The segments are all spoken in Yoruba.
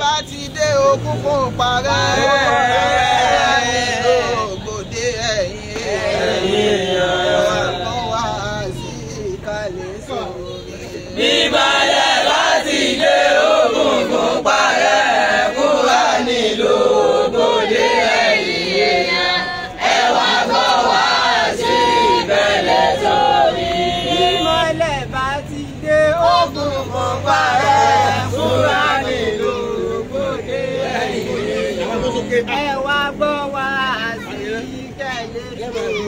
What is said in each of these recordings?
bá ti dé ogún fún parẹ́ ògbòde ẹ̀yìn ọ̀pọ̀ wá sí ìkàlẹ̀ sọ̀rọ̀. Bíbalẹ̀ láti dé ogun fún parẹ́ kúrà nílò ògbódé ẹ̀yìn èèyàn. Ẹ wá gbọ́ wá sí ìbẹ̀lẹ̀ sórí. ìmọ̀lẹ̀ bá ti dé ogún fún parẹ́ fúnra nílò ògbòde ẹ̀yìn ẹ wá gbọ́ wá sí ìkàlẹ̀ sọ̀rọ̀.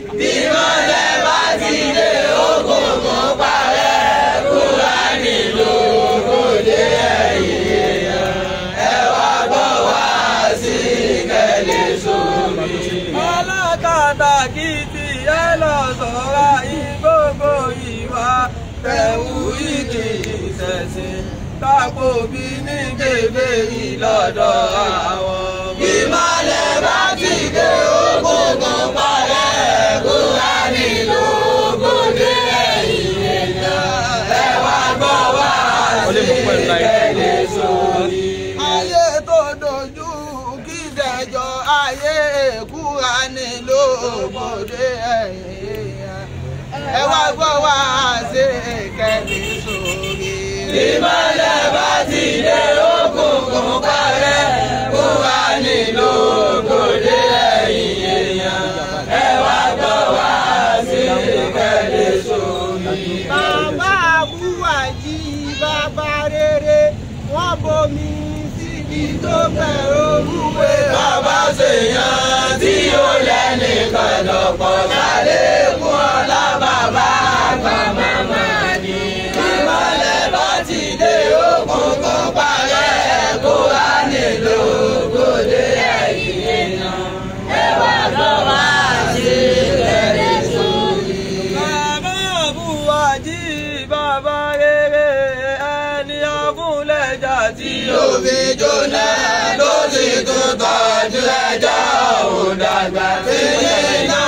Bíbalẹ̀ bá ti dé ogun fún parẹ́ kúrà nílò ògbódé ẹ̀yìn èèyàn. Ẹ wá gbọ́ wá sí ìbẹ̀lẹ̀ sórí. ọlọ́kadà kìtì ẹ lọ sọ̀rọ̀ ìgbógbó ìwà tẹ̀wù ìkì ìṣẹ̀sìn kápò bí ní bèbè ìlọ́dọ̀ àwọn ọmọ. Ìmọ̀lẹ̀ bá ti dé ògùngùn parẹ́ kúrá nílò ògùndé ẹ̀yìn èèyàn. Ẹ wá gbọ́ wá sí ìkẹ́lẹ́ sórí. ayé tó dojú kí dẹjọ ayé èkúra nílò òbòdè ẹ̀yìn ẹ wá gbọ́ wá ṣe kẹ́lẹ́ sórí. Ìmọ̀lẹ̀ bá ti dé ògùngùn parẹ́ kúrá nílò ògùndé ẹ̀yìn èèyàn. Ẹ wá gbọ́ wá sí ìkẹ́lẹ́ sórí. bàbá àbúwàjí bàbá rere wọ́n bomi síbi tó bẹ̀rù òwúwe. Bàbá ṣèyàn tí ó lẹ́nìkan lọ́pọ̀ ṣàlékún ọlá bàbá àgbà màmá ni. Ìmọ̀lẹ̀ bá ti dé òkun kan parẹ́ kó wá nílò ògòdè ẹ̀yìn èèyàn. Ẹ wá gbọ́ wá sí ìrẹ̀lẹ̀ sórí. bàbá àbúwàjí bàbá rere ẹni ọ̀fúnlẹ̀jà tí Ló fi jóná ló sì tún tọ́jú ẹjọ́ òun dàgbà. Tìyí náà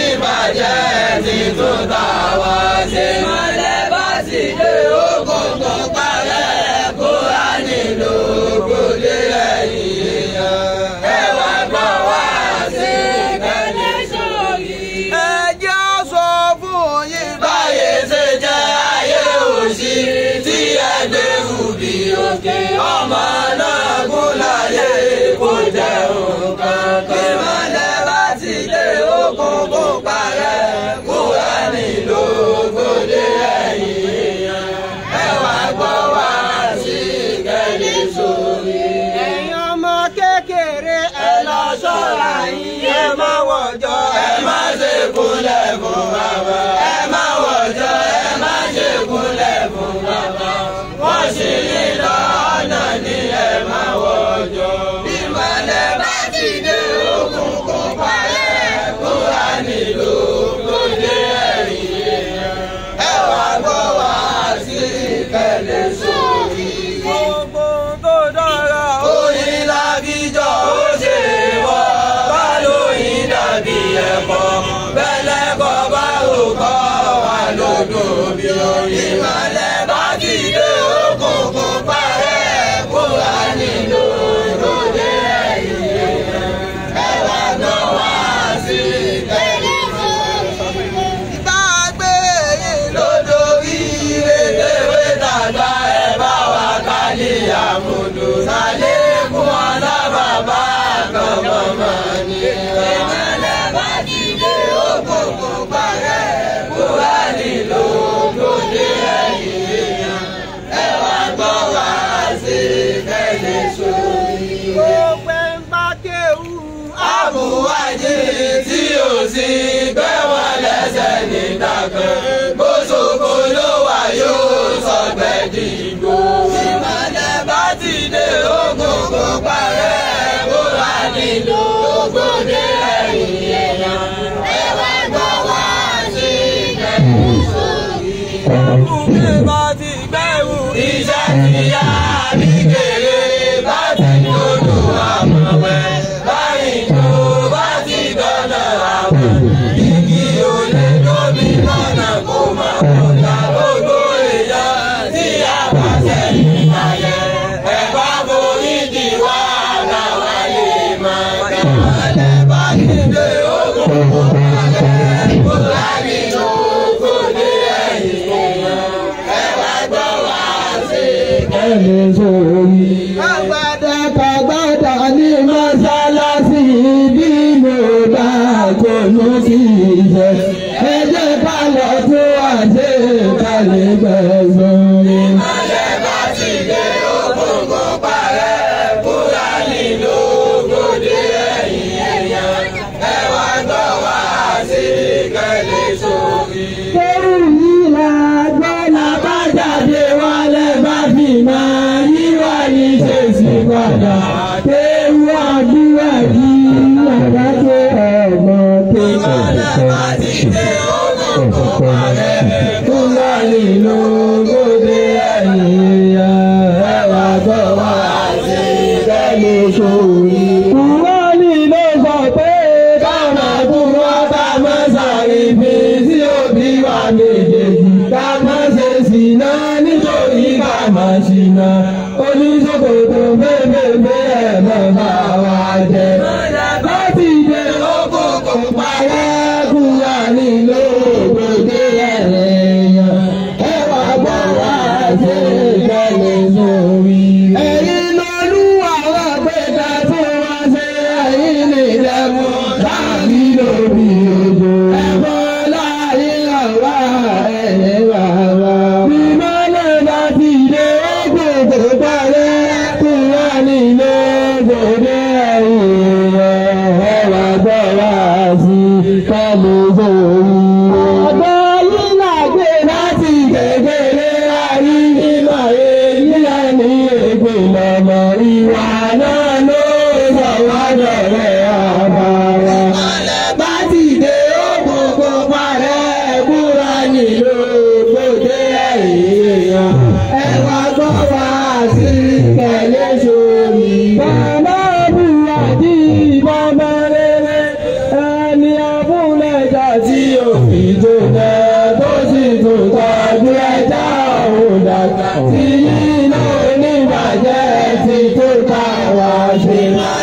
oníbàjẹ́ ti tún tà wá sí. Ìmọ̀lẹ̀ bá sì dé ogun tó parẹ́ kó a nílò ògbólé ẹ̀yìn èèyàn. Ẹ wá gbọ́ wá sí ìkànnì sórí. ẹ jẹ́ á sọ fún yín Báyé ṣe jẹ́ ayé òṣì tí ẹgbẹ́ rúbi òkè ọmọ náà gún láyé kó jẹ́ nǹkan kan. Ìmọ̀lẹ̀ bá ti dé okùn kó parẹ́ kó wá nílò ògbódé ẹ̀yìn èèyàn. Ẹ wá gbọ́ wá sí kẹ́lí sórí. ẹ̀yin ọmọ kékeré ẹ lọ ṣọ́ra yín ẹ má wọ̀jọ́ Ẹ má ṣe kúnlẹ̀ fún bàbá. Ẹ má wọ̀jọ́, ẹ má ṣe kúnlẹ̀ fún bàbá. Wọ́n ṣì ní lọ́nà ní ẹ má wọ̀jọ́. Ìmọ̀lẹ̀ bá ti dé okùn kó parẹ́ kó wá nílò kóde ẹ̀yìn èèyàn. Ẹ wá gbọ́ wá sí ìkẹlẹ̀ sórí. gbogbo tó dára ó Oyin lábíjọ́ ó ṣe wọ́, bá lóyin dàbí ẹ̀kọ́. Bẹ́lẹ̀ kọ́ bá rò kọ́ wà lódò bí oyin. Ìmọ̀lẹ̀ bá ti dé òkùnkùn parẹ́ kó wà nínú lóde ẹ̀yìn èèyàn. Ẹ wá gbọ́ wá sí ìkẹ́lẹ́ ìbá gbé yín lódò ire léwé dàgbà ẹ bá wa kálí àmúdò sálẹ́kùn alábàbà kan mọ̀mọ́ ni. ìmọ̀lẹ̀ bá ti dé òkùnkùn parẹ́ kúrá nílò lóde ẹ̀yìn èèyàn. ẹ wá gbọ́ wá sí kẹ́lẹ́ sórí. gbogbo ẹ̀ ń bá kéwù àbúwájí tí ò sí gbé wọn lẹ́sẹ̀ nígbà kan bó ṣoko ló wà yóò sọgbẹ́ dìgbò. ìmọ̀lẹ̀ bá ti dé ogun kó parẹ́ kó wà nílò ògbódé ẹ̀yìn èèyàn. ẹ wá gbọ́ wá sí ìkẹ́kọ̀ọ́ sórí. ọkùnrin bá ti gbẹ̀rù Iṣẹ́ ti yá ní kéré bá ti lòlù àmọ̀wẹ́. Báyìí tó bá ti dọ̀nà àwọn igi olè lómi lọ́nà kó máa kó ta gbogbo èèyàn tí a bá sẹ́yìn ayẹ. Ẹ bá borí kẹ́lẹ́ sórí. Agbada Kàgbádà ní mọ́sálásí bí mo bá kónú sí ìjẹ́. Ẹ jẹ́ ká lọ tó àṣẹ kálẹ̀ gbẹ̀sán. Ìmọ̀lẹ̀ bá ti dé òkùnkùn parẹ́, Fúlàní ló gbòde ẹ̀yìn èèyàn. Ẹ wá gbọ́ wá sí kẹ́lẹ́ sórí. Kẹ́rù yìí la gbọ́ la bá jáde wálé bá fi máa yíwá ní ṣèṣì padà. Kéwú àdúrà yìí yàrá tó ọmọ tó Ìmọ̀lẹ̀ bá ti dé òkùnkùn parẹ́, Fúlàní ló gbòde ẹ̀yìn ya ẹwà gbọ́ wá sí kẹ́lẹ́ sórí. Fúlàní ló sọ pé káwọn àbúrò bá máa ṣàrífi sí òbí wa méjèèjì ká má ṣe ṣìnà nítorí ká má ṣìnà oníṣòkòtò bẹ́ẹ̀bẹ́ẹ̀ ẹ̀ mọ̀ bá wa jẹ. láti jẹ òkùnkùn parẹ́ kúrò nílò ògbódé ẹ̀yàn ẹ wá gbọ́ wá ṣe ìkẹlẹ̀ sórí. ẹ̀yin lolúwa wà pé ká tó wá ṣe ẹ̀yin lè dẹ́kun láàbí lórí odò. ẹ̀fọ́ láyé àwa ẹ̀yẹ bàbá. bí mọ́lẹ̀ bá ti dé òkòkò parẹ́ kúrò nílé ògbódé ẹ̀yìn ẹ̀ wá gbọ́ wá sí ìkẹlẹ̀ sórí. ọ̀dọ́ yìí làgbé láti kékeré ayé nígbà èyí ẹni ègbè lọ́mọ ìwà náà ló sọ wá dọ̀rẹ́ àbára. bá ti dé òkùnkùn parẹ́ kúrò nílò gbòdé èèyàn ẹ wá gbọ́ wá sí kẹ̀lẹ́ sórí. bàbá bùrọ̀dì bàbá rere ẹni abúlẹ̀jà tí òfin tó dẹ tó sì tó tọ́jú ẹja òun dàgbà tí iná oníbàjẹ́ ti tó ká wá ṣe.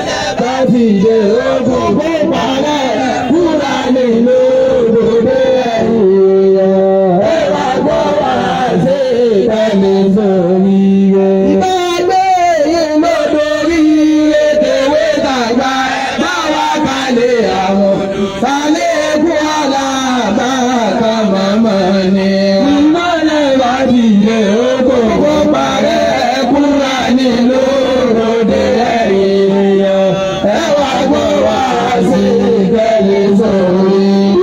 láti ṣe ogun kó parẹ́ kúrò nínú òdòdó ẹ̀yìn ẹ̀ wá gbọ́ wá sí ìkànnì sórí rẹ̀. ìbágbé yìí ló dorí ètèwé tàgbà bá wá kalẹ̀ àwọn kalẹ̀ kú alábà ká màmá ni. ìmọ̀lẹ̀ bá ti yẹ oko kó parẹ́ kúrò nínú òde ẹ̀yìn yẹn. ẹ wá gbọ́ wá sí ìkẹyìn sórí.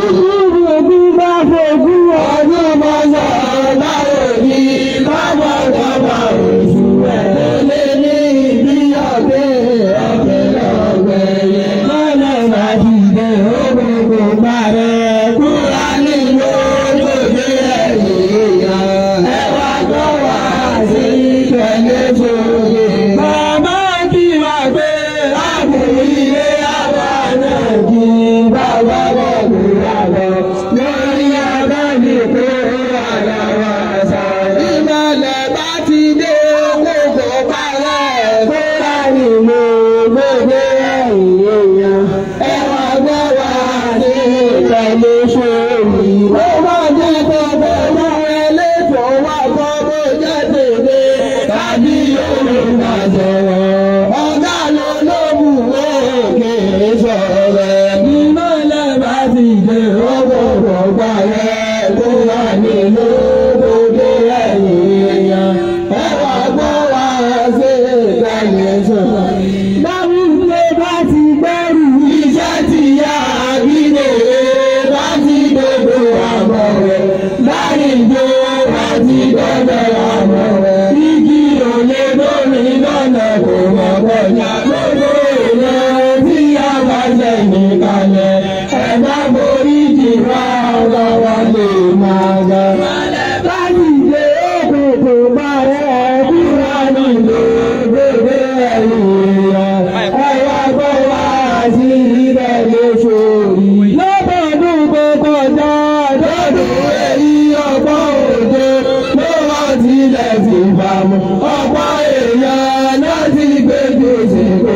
ìlú bá fojú ọdún mọ́sán láwọn òbí báwọn bàbá oṣù ẹ̀ lé ní ibi ọ̀gbẹ́ ọ̀gbẹ́ lọ́gbẹ́ yẹn. mọ́lẹ̀ bá ti dé òkòkò parẹ́ kúrò nínú òde ẹ̀yìn yẹn. ẹ wá gbọ́ wá sí ìkẹyìn sórí. bàbá kí wá gbé àbúrò ilé àwa náà kí bàbá bọ̀ kúrò lọ. lórí abáni kó àlà wá sá. ìmọ̀lẹ̀ bá ti dé kókó parẹ́ kóra nínú gbogbo ẹ̀yìn èèyàn. ẹ wá gbọ́ wá sí ìkànnì sórí. ó bá jẹ́ tó bẹ̀rù ẹlẹ́tọ̀ọ́ wá kọ́ bó jẹ́ tèmi tàbí Yorùbá sọ̀rọ̀. ọ̀gá ló ló mú òkè sọ̀rọ̀. ìmọ̀lẹ̀ bá ti dé ọgbọ̀gbọ̀ parẹ́ kó wà nínú gbogbo ẹ̀yìn èèyàn. ẹ wá gbọ́ wá sí ìkànnì sọ̀rọ̀. Dáwùdé bá ti gbẹ́rù iṣẹ́ ti yá àbílẹ̀ bá ti gbogbo àbọ̀ rẹ̀. Láyìnbó bá ti gbọ́dọ̀ àbọ̀ rẹ̀. Igi òye lómi lọ́nà kò mọ̀ kọjá gbogbo èèyàn tí a bá jẹ́ nìkalẹ̀. Ẹ bá borí jìbá ọ̀gá wa lè máa ga. Láti dé òkùnkùn bá rẹ̀ kúrò nílò gbogbo ẹ̀yìn rẹ̀. Ẹ wá gbọ́ wá sí ilẹ̀ lóṣooṣù. Lọ́dọọdún tó kọjá lọ́dún èyí ọgbọ́n òde ló wá tilẹ̀ fi bàmù. Ọ̀pọ̀ èèyàn náà ti gbé gbèsè kó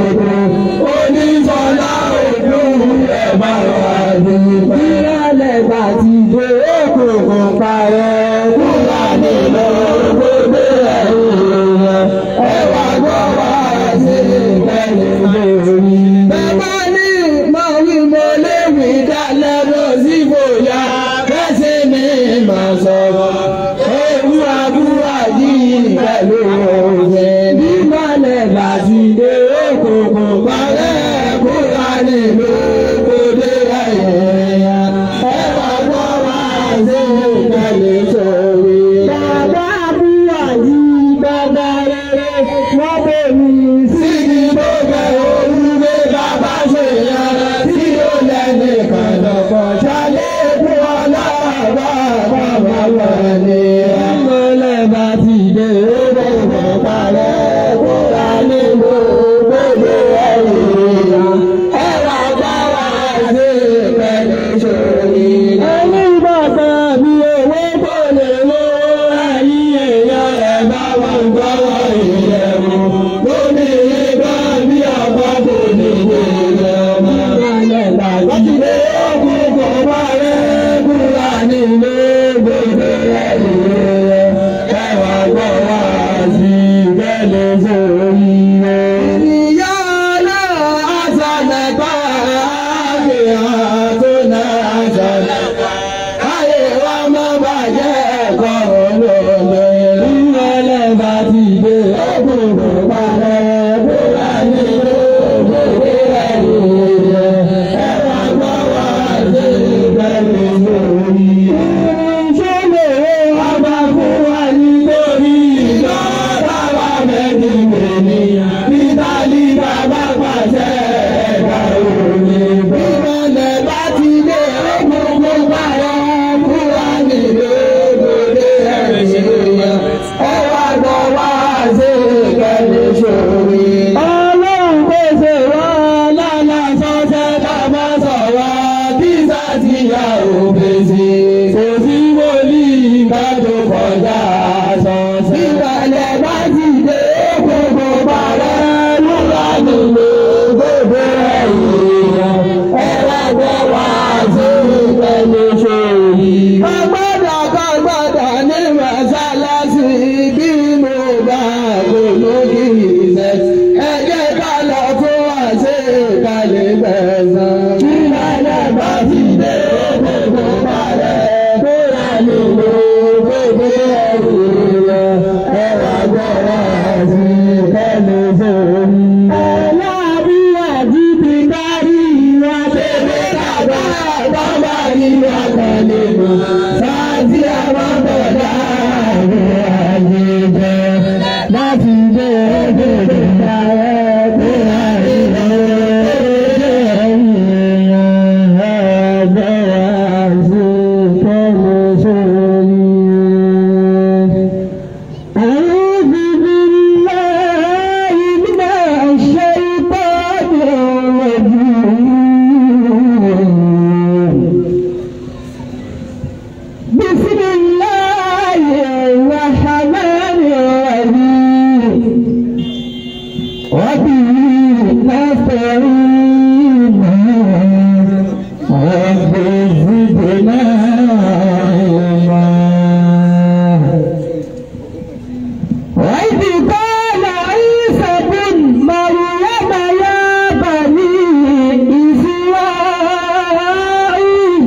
kalẹ̀ gbẹ̀sán. Ìlànà bá ti dé gbogbo balẹ̀. Kóra lè lo gbogbo ẹrù rẹ̀. Ẹwà gbọ́dọ̀ sí kẹ́lẹ́ sórí. Ẹlẹ́bí àti ti dárí ìwà tẹ̀lé kàgbà bàbá nínú àkọlé mọ̀. Sáàtì àwọn bọ̀dá rẹ̀ ayé jẹ́ láti dé gbogbo balẹ̀. Kóra lè lo أعوذ بالله من الشيطان الرجيم بسم الله الرحمن الرحيم وبه نستعين رب زدنا علما وإذ قال عيسى بن مريم يا بني إسرائيل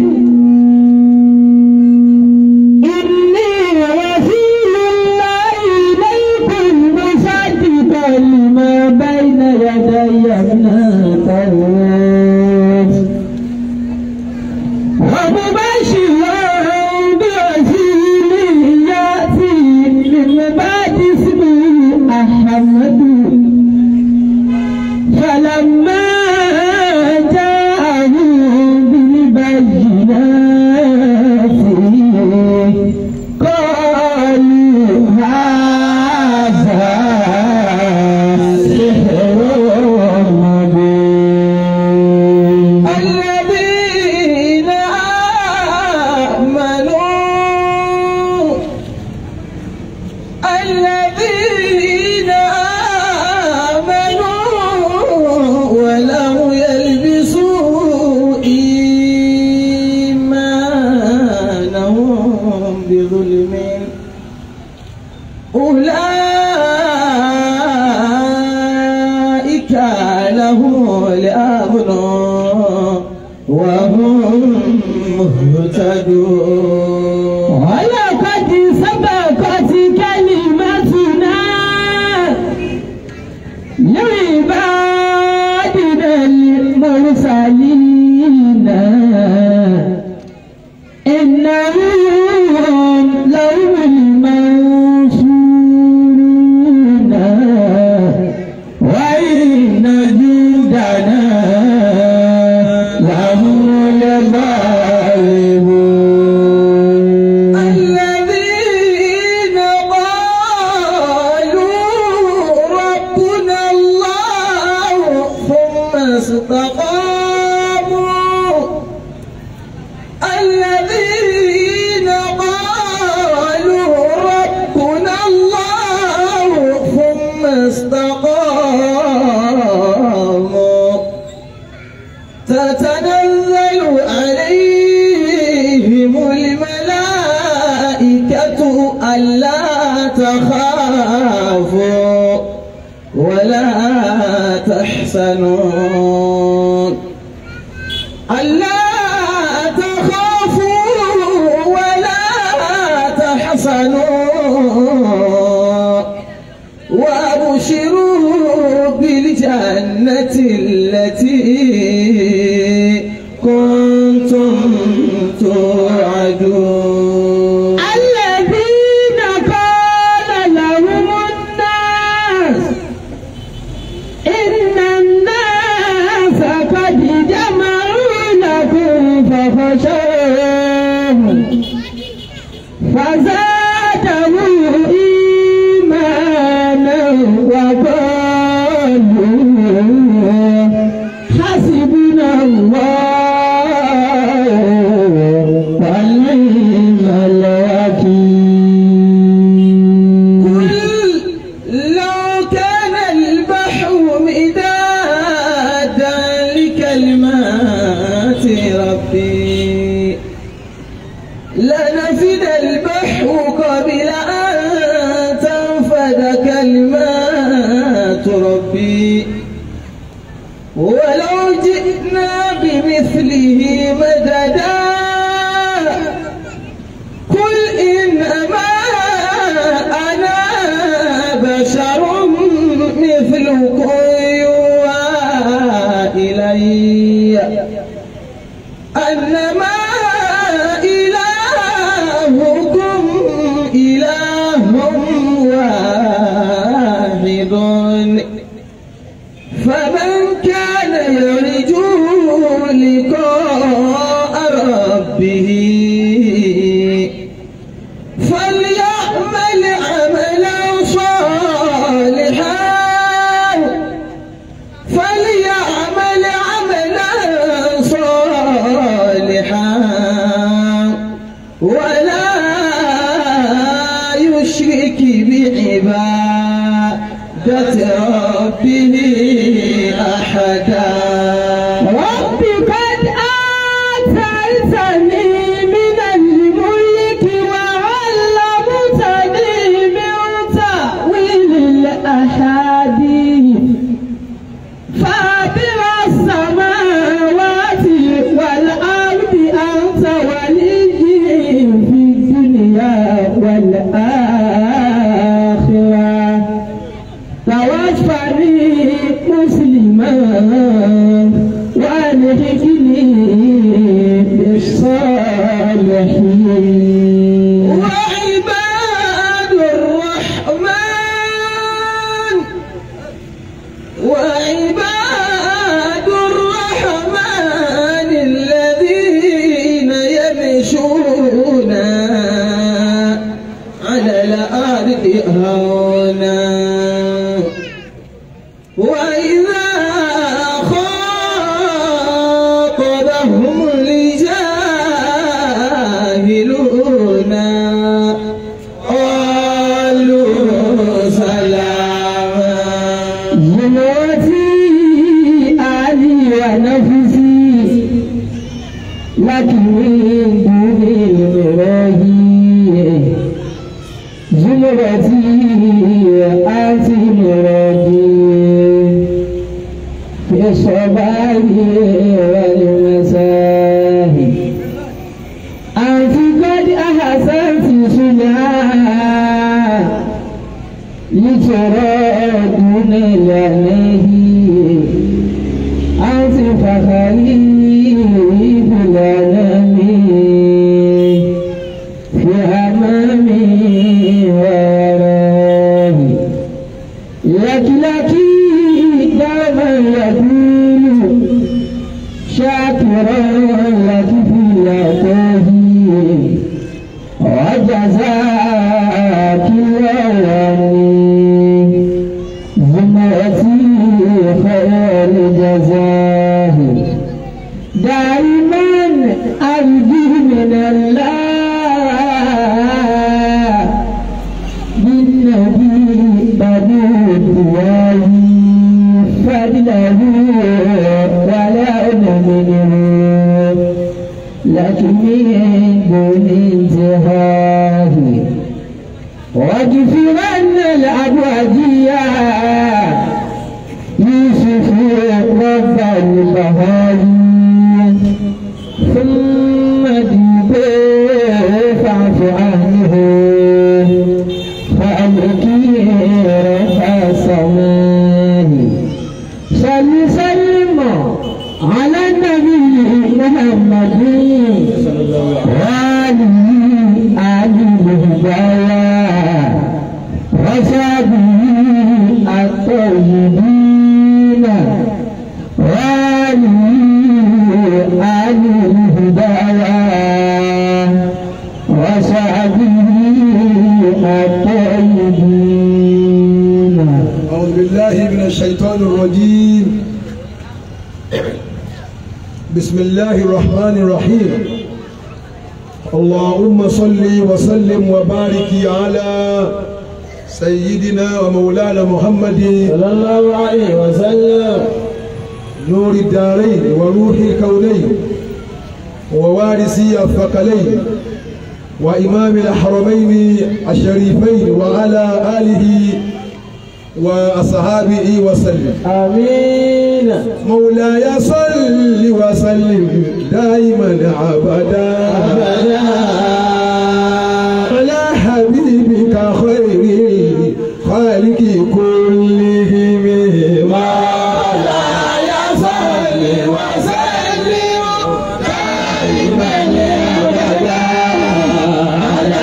إني رسول الله إليكم مصدقا لما بين يدي من التوراة ومبشرا برسول يأتي من بعد اسمه أحمد فلما جاءهم بالبينات قالوا هذا سحر مبين الذين آمنوا الذين آمنوا ولم يلبسوا إيمانهم بظلم أولئك لهم الأمن وهم مهتدون ولقد سبقت كلمتنا لعبادنا المرسلين إنهم لهم المنصورون وإن جندنا لهم الغالبون الذين قالوا ربنا الله ثم استقاموا الذين قالوا ربنا الله ثم استقاموا تتنزل عليهم الملائكة ألا تخافوا ولا تحزنون ألا تخافوا ولا تحزنوا وأبشروا بالجنة التي كنتم توعدون الذين قال لهم الناس إن الناس قد جمعوا لكم فخشوهم فزادهم إيمانا وقالوا حسبنا الله ونعم الوكيل قل لو كان البحر مدادا لكلمات ربي لنفد البحر فمن كان يرجو لقاء ربه فليعمل عملا صالحا فليعمل عملا صالحا ولا يشرك بعبادة ربه أحدا رب قد آتيتني من الملك وعلمتني من تأويل الأحاديث فاطر السماوات والأرض أنت ولي في الدنيا والآخرة توفني مسلما والحقني بالصالحين وعباد الرحمن وعباد الرحمن الذين يمشون على الأرض هونا وإذا خاطبهم الجاهلون قالوا سلاما زمرتي علي ونفسي لكن من دون المراهي زمرتي أنت مرادي في الصباح والمساء أنت قد أحسنت صنعا لترى دون العناه أنت فخري في الأنام في أمامي ووراه لك لك دوما يقول شاكرا لك في العطاه وجزاك الله زمرتي خير الجزاه دائما أرجو من الله بالنبي بدود وادي فضله ولا منه لكن من دون انتهاه واغفرن الأبوادية يوسف رب البهائي ثم دبي فاعف عنه فأبكي رفع السماء صل سلم على النبي محمد وآله آل الهدايا وصحبه الطيبين وآله آل الهدايا وصحبه الطيبين أعوذ بالله من الشيطان الرجيم بسم الله الرحمن الرحيم اللهم صل وسلم وبارك على سيدنا ومولانا محمد صلى الله عليه وسلم نور الدارين وروح الكونين ووارثي الثقلين وإمام الحرمين الشريفين وعلى آله وأصحابه وسلم آمين مولاي صل وسلم دائما أبدا على حبيبك خير خالق كلهم مولاي صل وسلم دائما أبدا على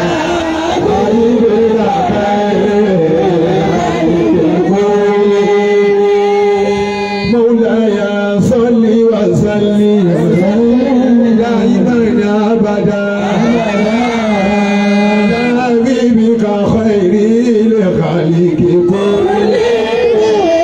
حبيبك خير خالق كلهم وسلم دائما أبدا على حبيبك خير الخلق كلهم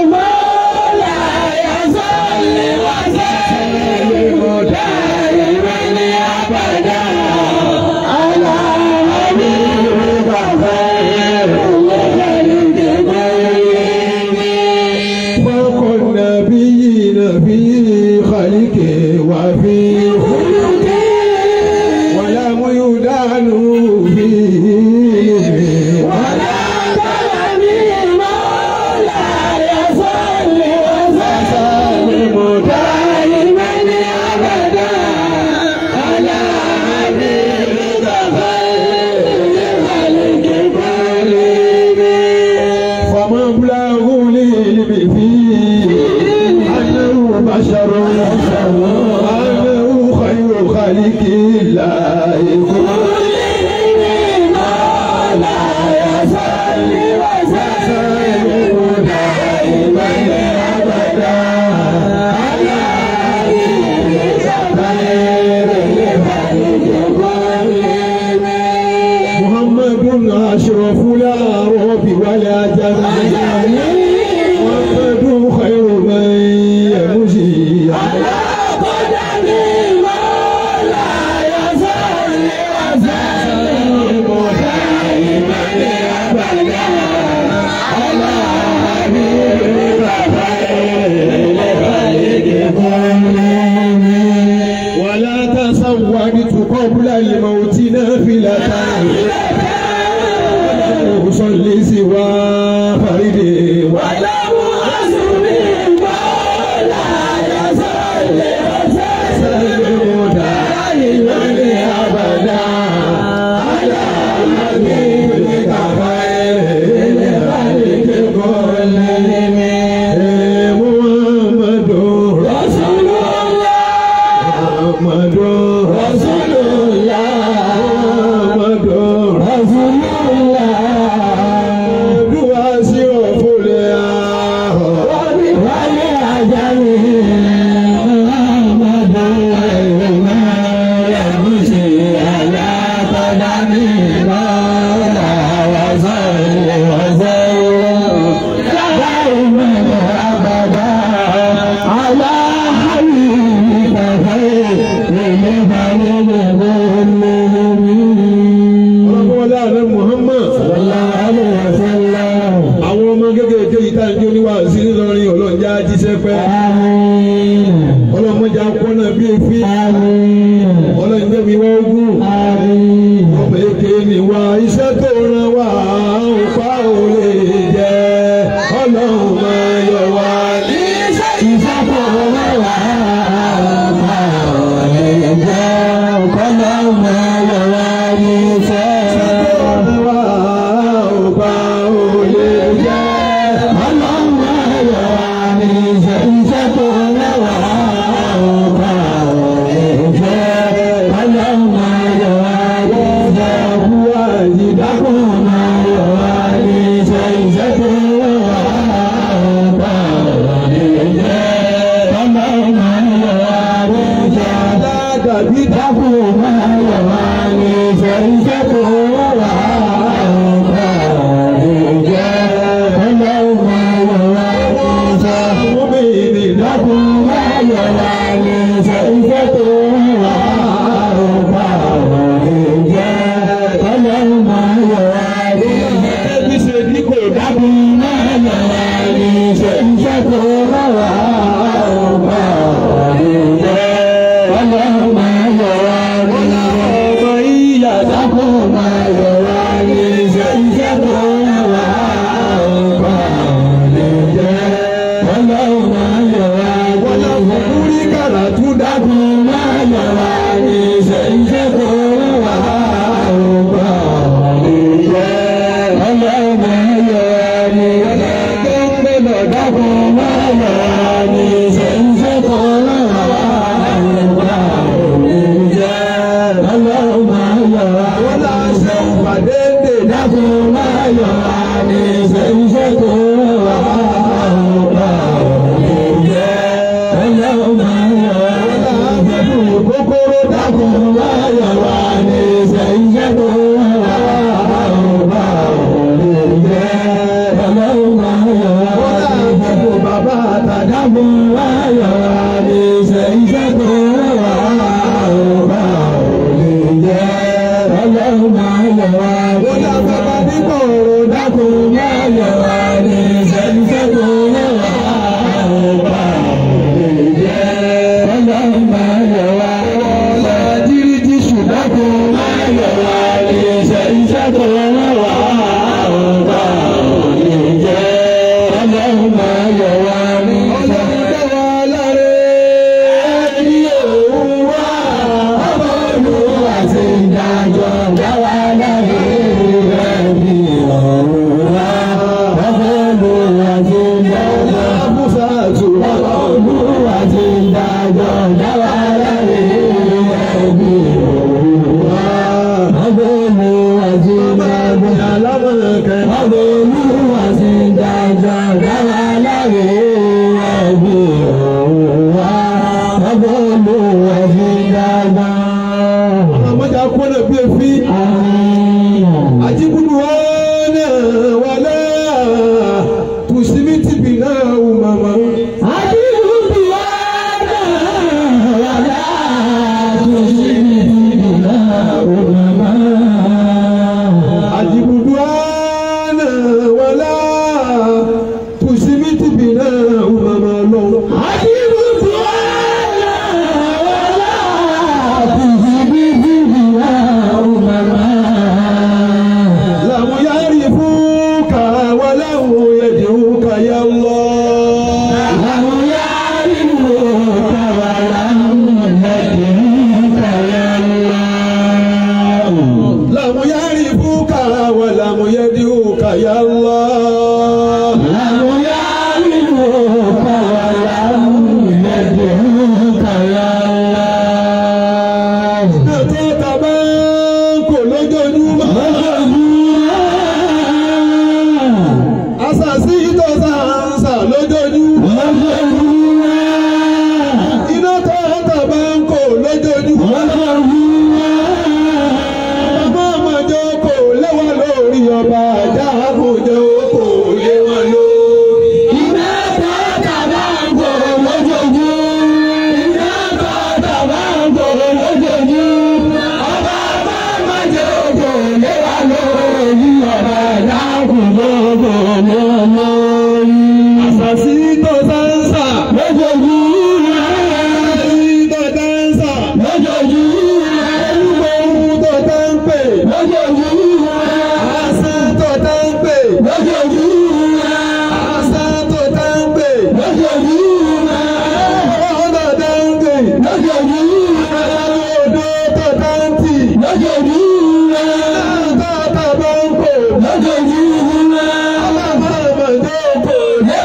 فوق النبيين في خلقه وفي خلقه ولم يدان فيه ولا فمبلغ العلم فيه أنه بشر أنه خير خلق الله محمد أشرف الأعراب والعجم محمد خير من يمشي على ولا تصورت قبل الموت نافلة أصلي سوى فريدي ولا سلم دائما أبدا على حبيبك خير الخلق كلهم محمد رسول محمد رسول الله محمد رسول الله دواسي وفليا وبالي أجمعين محمد ما يمشي على قدمه مولا وصل وسلم دائما أبدا على حبيبك خير لخلق ọlọ́mọdé ààrẹ Muhammad àwọn ọmọ kékeré yìí tá à ń jó níwáàsí ńlọrin ọlọ́njà jíṣẹ́ pẹ́ ọlọ́mọdé akọ́nà bíi efi ọlọ́njẹ́ mi wá ogún ọmọ èké ni wá iṣẹ́ tó ràn wá òpá ò lè jẹ́ ọlọ́run máa yọ wá ní iṣẹ́ tó ràn wá òpá ò lè jẹ́ ọlọ́run máa yọ wá ní iṣẹ́ tó ràn wá òpá ò lè jẹ́ ọlọ́run máa yọ wá ní iṣẹ́ iṣẹ́ tó ràn wá òpá ò lè jẹ́ ọlọ́run máa yọ wá ní iṣẹ́ àbúrò àyídákùn máa yọ wá ní iṣẹ́ iṣẹ́ tó ràn wá òpá ò lè jẹ́ ọlọ́run máa yọ wá ní iṣẹ́ aládàbí dákùn máa yọ wá ní iṣẹ́ iṣẹ́ tó ràn wá òpá ò lè jẹ́ ọlọ́run máa yọ wá ní iṣẹ́ àwọn obìnrin dákùn máa yọ wá ní iṣẹ́ iṣẹ́ tó ràn wá òpá ò lè jẹ́ ọlọ́run máa yọ wá ní iṣẹ́ ẹbí ṣe ní kò dákùn máa yọ wá ní iṣẹ́ iṣẹ́ tó ràn wá òpá ò lè jẹ́ ọlọ́run máa yọ wá ní iṣẹ́ ọmọ ìyá dákùn máa yọ wá ní iṣẹ́ iṣẹ́ tó ràn wá òpá ò lè jẹ́ ọlọ́run máa yọ wá ní iṣẹ́ kúrí kàrà tún dákùn máa yọ wá ní iṣẹ́ iṣẹ́ tó ràn wá òpá ò lè jẹ́ ọlọ́run máa yọ wá ní iṣẹ́ tó ń gbé lọ dákùn máa yọ wá ní iṣẹ́ iṣẹ́ tó ràn wá òpá ò lè jẹ́ ọlọ́run máa yọ wá. wọ́n lọ ṣe ìpàdé dè dákùn máa yọ wá ní iṣẹ́ iṣẹ́ tó ràn wá òpá ò lè jẹ́ ọlọ́run máa yọ wá. dákun wáyọ̀ wá ní iṣẹ́ iṣẹ́ tó wà ọba òní jẹ́ ọlọ́run máa yọ̀ wá ní Ó dá bàbá iṣẹ́ nígbà ọ̀rọ̀ dákun wáyọ̀ wá ní iṣẹ́ iṣẹ́ tó wà ọba òní jẹ́ ọlọ́run máa yọ̀ wá ọba jírí ti ṣùdákun wáyọ̀ wá ní iṣẹ́ iṣẹ́ tó wà ọba òní jẹ́ ọlọ́run máa yọ̀ wá ní iṣẹ́. ọlọ́run dá wa láre. Ẹni òun wá ọmọ olúwa ti dájọ́ dáwà láre ẹni òun wá ọmọ olúwa ti dájọ́. Musa tù wá. Ọmọ olúwa ti dájọ́ dáwà láre ẹni òun wá ọmọ olúwa ti dájọ́. Alámọ̀kẹ́. Ọmọ olúwa ti dájọ́ dáwà láre ẹni òun wá ọmọ olúwa ti dájọ́. Àmọ́jà kọ́nà bí efi. Àmín. Ajibudu wana wala tusimiti bina umama. Ajibudu wana wala tusimiti bina umama lọ. Lamu yari fuka wala mu yadiuka ya Allah. Lamu yari fuka wala mu yadiuka ya Allah. Nàtọ́ tàbá kò lójoojúmọ́. Àṣàṣì tó sàǹsà lójoojúmọ́. Iná tó tàbá kò lójoojúmọ́. Bàbá àmàjọ kò léwà lórí ọba àjà àbújọ kò léwà lórí. Àṣàṣì tó sàǹsà. Àṣàṣì tó sàǹsà. Olúgbòhun tó tá ń pè. Àṣà tó tá ń pè. Àṣà tó tá ń pè. Ọ̀rọ̀ tó tá ń pè. Odò tó tá ń tì. Tó tá bá ń pò. Ọlọ́mọ ọmọdé kò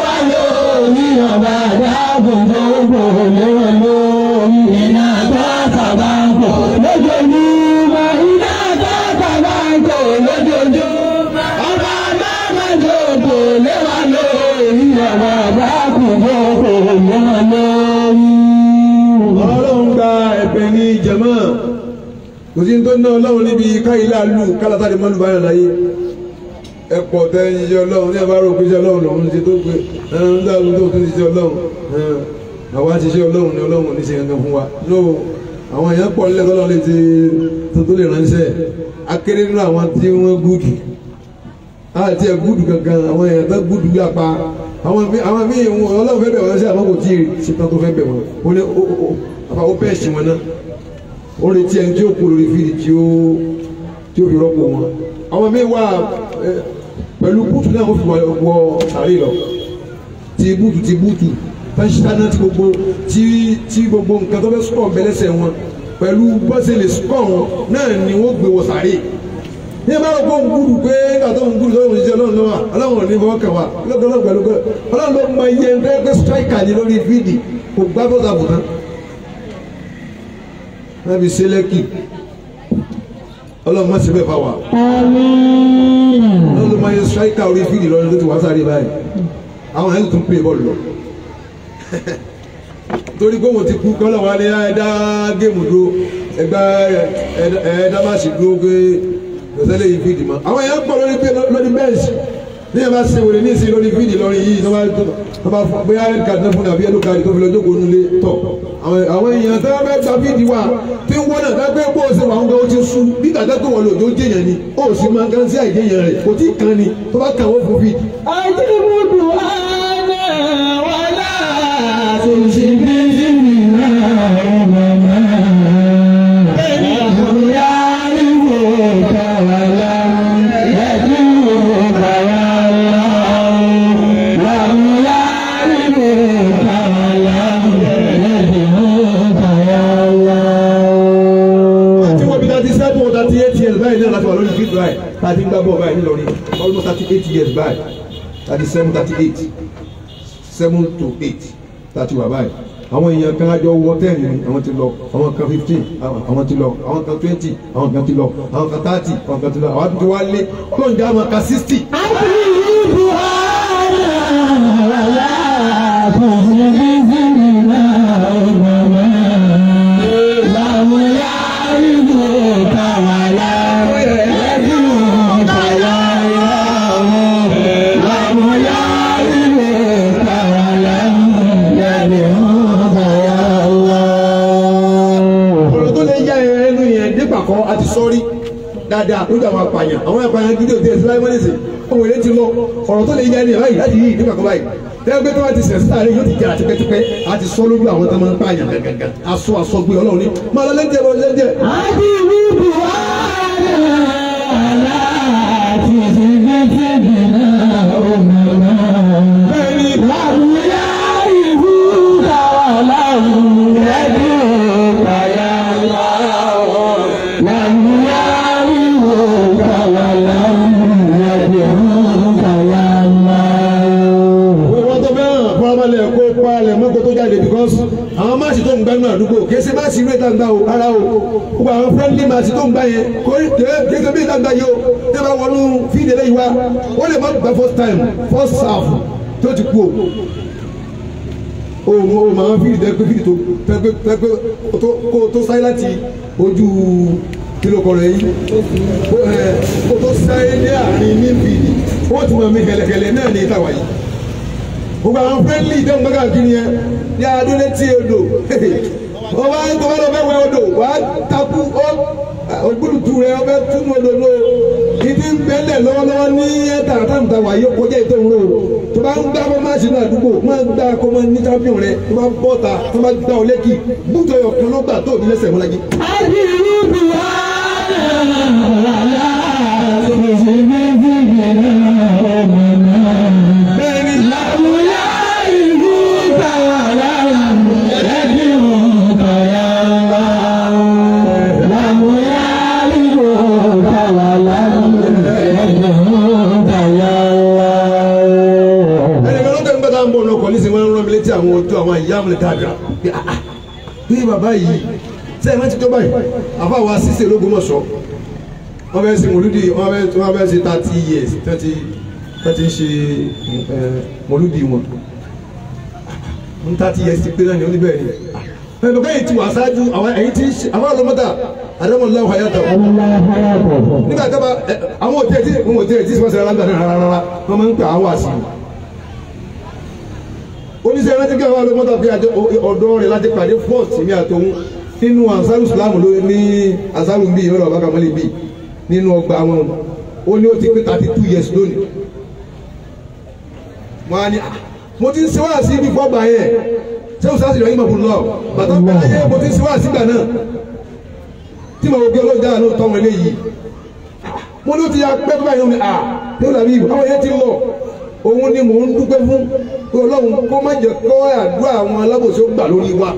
Ọlọ́run gba ẹ̀bẹ̀ ní jẹ̀mọ́. Kò sí tó ná ọlọ́run níbi káyílá lù kálátà lè mọ́lù báyọ̀ láyé. Ẹ pọ̀ tẹ́ ń ṣiṣẹ́ ọlọ́run ní àbárò pé iṣẹ́ ọlọ́run lòun ṣe tó pé ẹ̀rọ ń dáhùn tó tún ṣiṣẹ́ ọlọ́run. Ẹ̀hìn, Àwa ti ṣe ọlọ́run ní ọlọ́run ní ṣe gangan fún wa. No, àwọn èèyàn pọ̀ nílẹ̀ tọ́lọ́ lè ti tó tó lè ránṣẹ́. Akéré nínú àwọn tí wọ́n gúdù. Àti ẹ̀ gúdù gangan àwọn èèyàn tó gúdù yà pa. Àwọn míì àwọn míì wọn ọlọ́run fẹ́ bẹ̀ wọ́n sí àmọ́ kò tí ì ṣe tán tó fẹ́ bẹ̀ wọ́n. Ó ní ó ó ó àfa ó bẹ́ẹ̀ ṣì wọn náà ó retí ẹni tí ó kú lórí fídì tí ó tí ó fi rọ́pò wọn. àwọn míín wà ẹ, pẹ̀lú búùtù náà wọ́n fi wọ wọ sàárè lọ ti búùtù ti búùtù tẹ́sítánná ti gbogbo tí tí gbogbo nǹkan tó fẹ́ sọ̀ bẹ́lẹ́sẹ̀ wọn pẹ̀lú bọ́sẹ̀ lè sọ̀ wọn náà ni wọ́n gbé wọ sàárè. ní ẹ bá rò pé òun gbúdù pé nígbà tó ń gbúdù tó ń ṣiṣẹ́ ọlọ́run lọ́wọ́ ọlọ́run ò ní fọwọ́ kàn wá ọlọ́run pẹ̀lú pé ọlọ́run ló mọ iye ẹgbẹ́ pé striker ní lórí fídì kò gbá bọ́sà bùtá wọ́n fi ṣe lẹ́kì ọlọ́run má ṣe bẹ́ẹ̀ fà wá ọlọ́run ló máa yẹ striker orí fídì lọ́dún tó ti wá sáré báyìí àwọn ẹ̀sùn tún pè bọ́ọ̀lù lọ torí pé wọ́n ti kú kọ́lọ̀ wá ní ẹ̀dá géèmù dúró ẹgbẹ́ ẹ̀dá má sì dúró pé lọ́sẹ̀lẹ̀ yìí fídì mọ́ àwọn èèyàn pọ̀ lórí pé lórí bẹ́ẹ̀sì ní ẹ bá ṣe wèrè ní ìsìn lórí fídì lọrin yìí tó bá tó bá bóyá kàdínà fún àbí ẹlò kàdí tó fi lọ jókòó nulẹ̀ tọ̀ àwọn àwọn èèyàn tó bá gba fídì wa tí ń wọ́n náà dágbé bó o ṣe wà ń gbé o ti sú bí kàdá tó wọ̀ lòdì ó jẹyàn ni ó sì máa ń kán sí àìjẹyàn rẹ̀ kò tí ì kan ni tó bá kàn wọ́n fún fídì. أجرد أنا ولا تشبهنا أمما لم يعرفوك ولم يدعوك يا الله لم يعرفوك ولم يدعوك يا الله tí wọ́n bí thirty seven or thirty eight years báyìí náà láti wà lórí fídì báyìí láti ń gbá bọ́ọ̀ báyìí nílọrin almost thirty eight years báyìí thirty seven thirty eight seven to eight thirty wà báyìí àwọn èèyàn kan àjọ wọ ten ni àwọn ti lọ àwọn kan fifteen àwọn ti lọ àwọn kan twenty àwọn kan ti lọ àwọn kan thirty àwọn kan ti lọ àwọn àti wá lé ọlọ́run jẹ́ àwọn kan sixty. ọ̀rọ̀ tó lè yá ẹnu yẹn nígbà kan àti sọ́rí dáadáa lójú àwọn apààyàn àwọn apààyàn gidi òde ẹ̀sìn láì mọ́lẹ́sì ohun èlé ti lọ ọ̀rọ̀ tó lè yá ẹnu yẹn báyìí láti yí nígbà kan báyìí tẹ́lẹ̀ pé tó bá ti sẹ̀ síta rẹ̀ yóò ti jẹ́ra tipẹ́tipẹ́ àti sọ lójú àwọn tó máa ń pààyàn gàgàgà aṣọ aṣọgbé ọlọ́run ní máa lọ lẹ́jẹ̀ bọ́ lẹ́jẹ̀. wọ́n tó fẹ́ràn fọlọ́mọlẹ̀ kó palẹ̀ mọ́kò tó jáde because àwọn máàsì tó ń gbá nínú àdúgbò kése máàsì ìlú ìta ń gbá o ara o gbogbo àwọn friendly máàsì tó ń gbá yẹn kò kése bí ìta ń gbá yìí o tẹ́ bá wọnú fídíò lẹ́yìn wa wọ́n lè má gba first time first half tó ti kú o o mo máa ń fídíò tẹ́ pé fídíò tó tẹ́ pé tẹ́ pé kó tó sáyé láti ojú kìlọ̀ kọ̀rọ̀ yìí kó tó sáyé ní àárín ní fídíò wọ́n ti máa mi kẹlẹ̀kẹlẹ̀ náà ní ìtawà yìí gbogbo àwọn friendly ìdẹ́hùn gbẹ́gà kiri yẹn ní adúlé tí odò wọ́n bá ń tọ́wọ́ lọ fẹ́ wẹ odò wàá takú ó ògbúdùtù rẹ ọbẹ̀ túnú odò ló ìdí ń bẹ́lẹ̀ lọ́wọ́lọ́wọ́ ní ẹ̀ta àtàǹtà wàyí ó kọjá ètò ìró tó bá ń gbá bọ́ máa ṣe ní àdúgbò máa ń gbá kó máa ní champion rẹ tó bá ń bọ́ ta tó bá gbá ọ lẹ́kì bútọ̀ ọ̀yọ̀ kan ló gbà tó ní lẹ́sẹ̀ mọ́lájí. bẹ́ẹ̀ni ẹnìkan ló tẹ̀lé bàtà ń bọ̀ lọ́kọ̀ ní sinimá ń rán mi létí àwọn ojú àwọn ìyá mi dáadáa bí ah ah bí bàbá yìí sẹ́yìn máa ti tó báyìí àfa wa sísè lógúnmọ̀ṣọ́ wọ́n fẹ́ sin mòlúdì wọ́n fẹ́ wọ́n fẹ́ ṣe thirty years thirty thirty ń ṣe mòlúdì wọn ń thirty years ti pé náà ni ó ní bẹ́ẹ̀ ni ẹ̀ bàbá yìí ti wà ṣáájú àwọn ẹ̀yìn tí àwọn ọlọ́mọdà àdámọ̀lá wà yàtọ̀ nígbà tó bá ẹ, àwọn òtí ẹ̀ tí àwọn òtí ẹ̀ tí sọ́sẹ̀ rárá rárá rárá wọ́n máa ń pè àwọn àṣìlò oníṣẹ́ ẹ̀rọ tí kí àwọn ọlọ́mọdà fi àjọ ọ̀dọ́ rẹ̀ láti pàdé fort mi àtòun nínú ansaru islam ló ní ansaru bíi ìrọ̀lẹ́ ọ̀bá kamali bíi nínú ọgbà wọn ó ní ó ti pé thirty two years lónìí wọn á ní "Ah, mo ti ń ṣe wáàsí ibi fọ́gbà yẹn ṣé o sáà sì rẹ̀ yín mọ̀ fún lọ bàtà bàtà yẹn mo ti ń ṣe wáàsí gbà náà tí mo gbé olóòjà náà tọ́ wọn eléyìí mo ló ti ya pẹ́ tó báyìí ní à yóò dàbí àwọn yẹn ti lọ òun ni mò ń dúpẹ́ fún pé ọlọ́run kó má jẹ́ kó àdúrà àwọn alábòsí ó gbà lórí wa.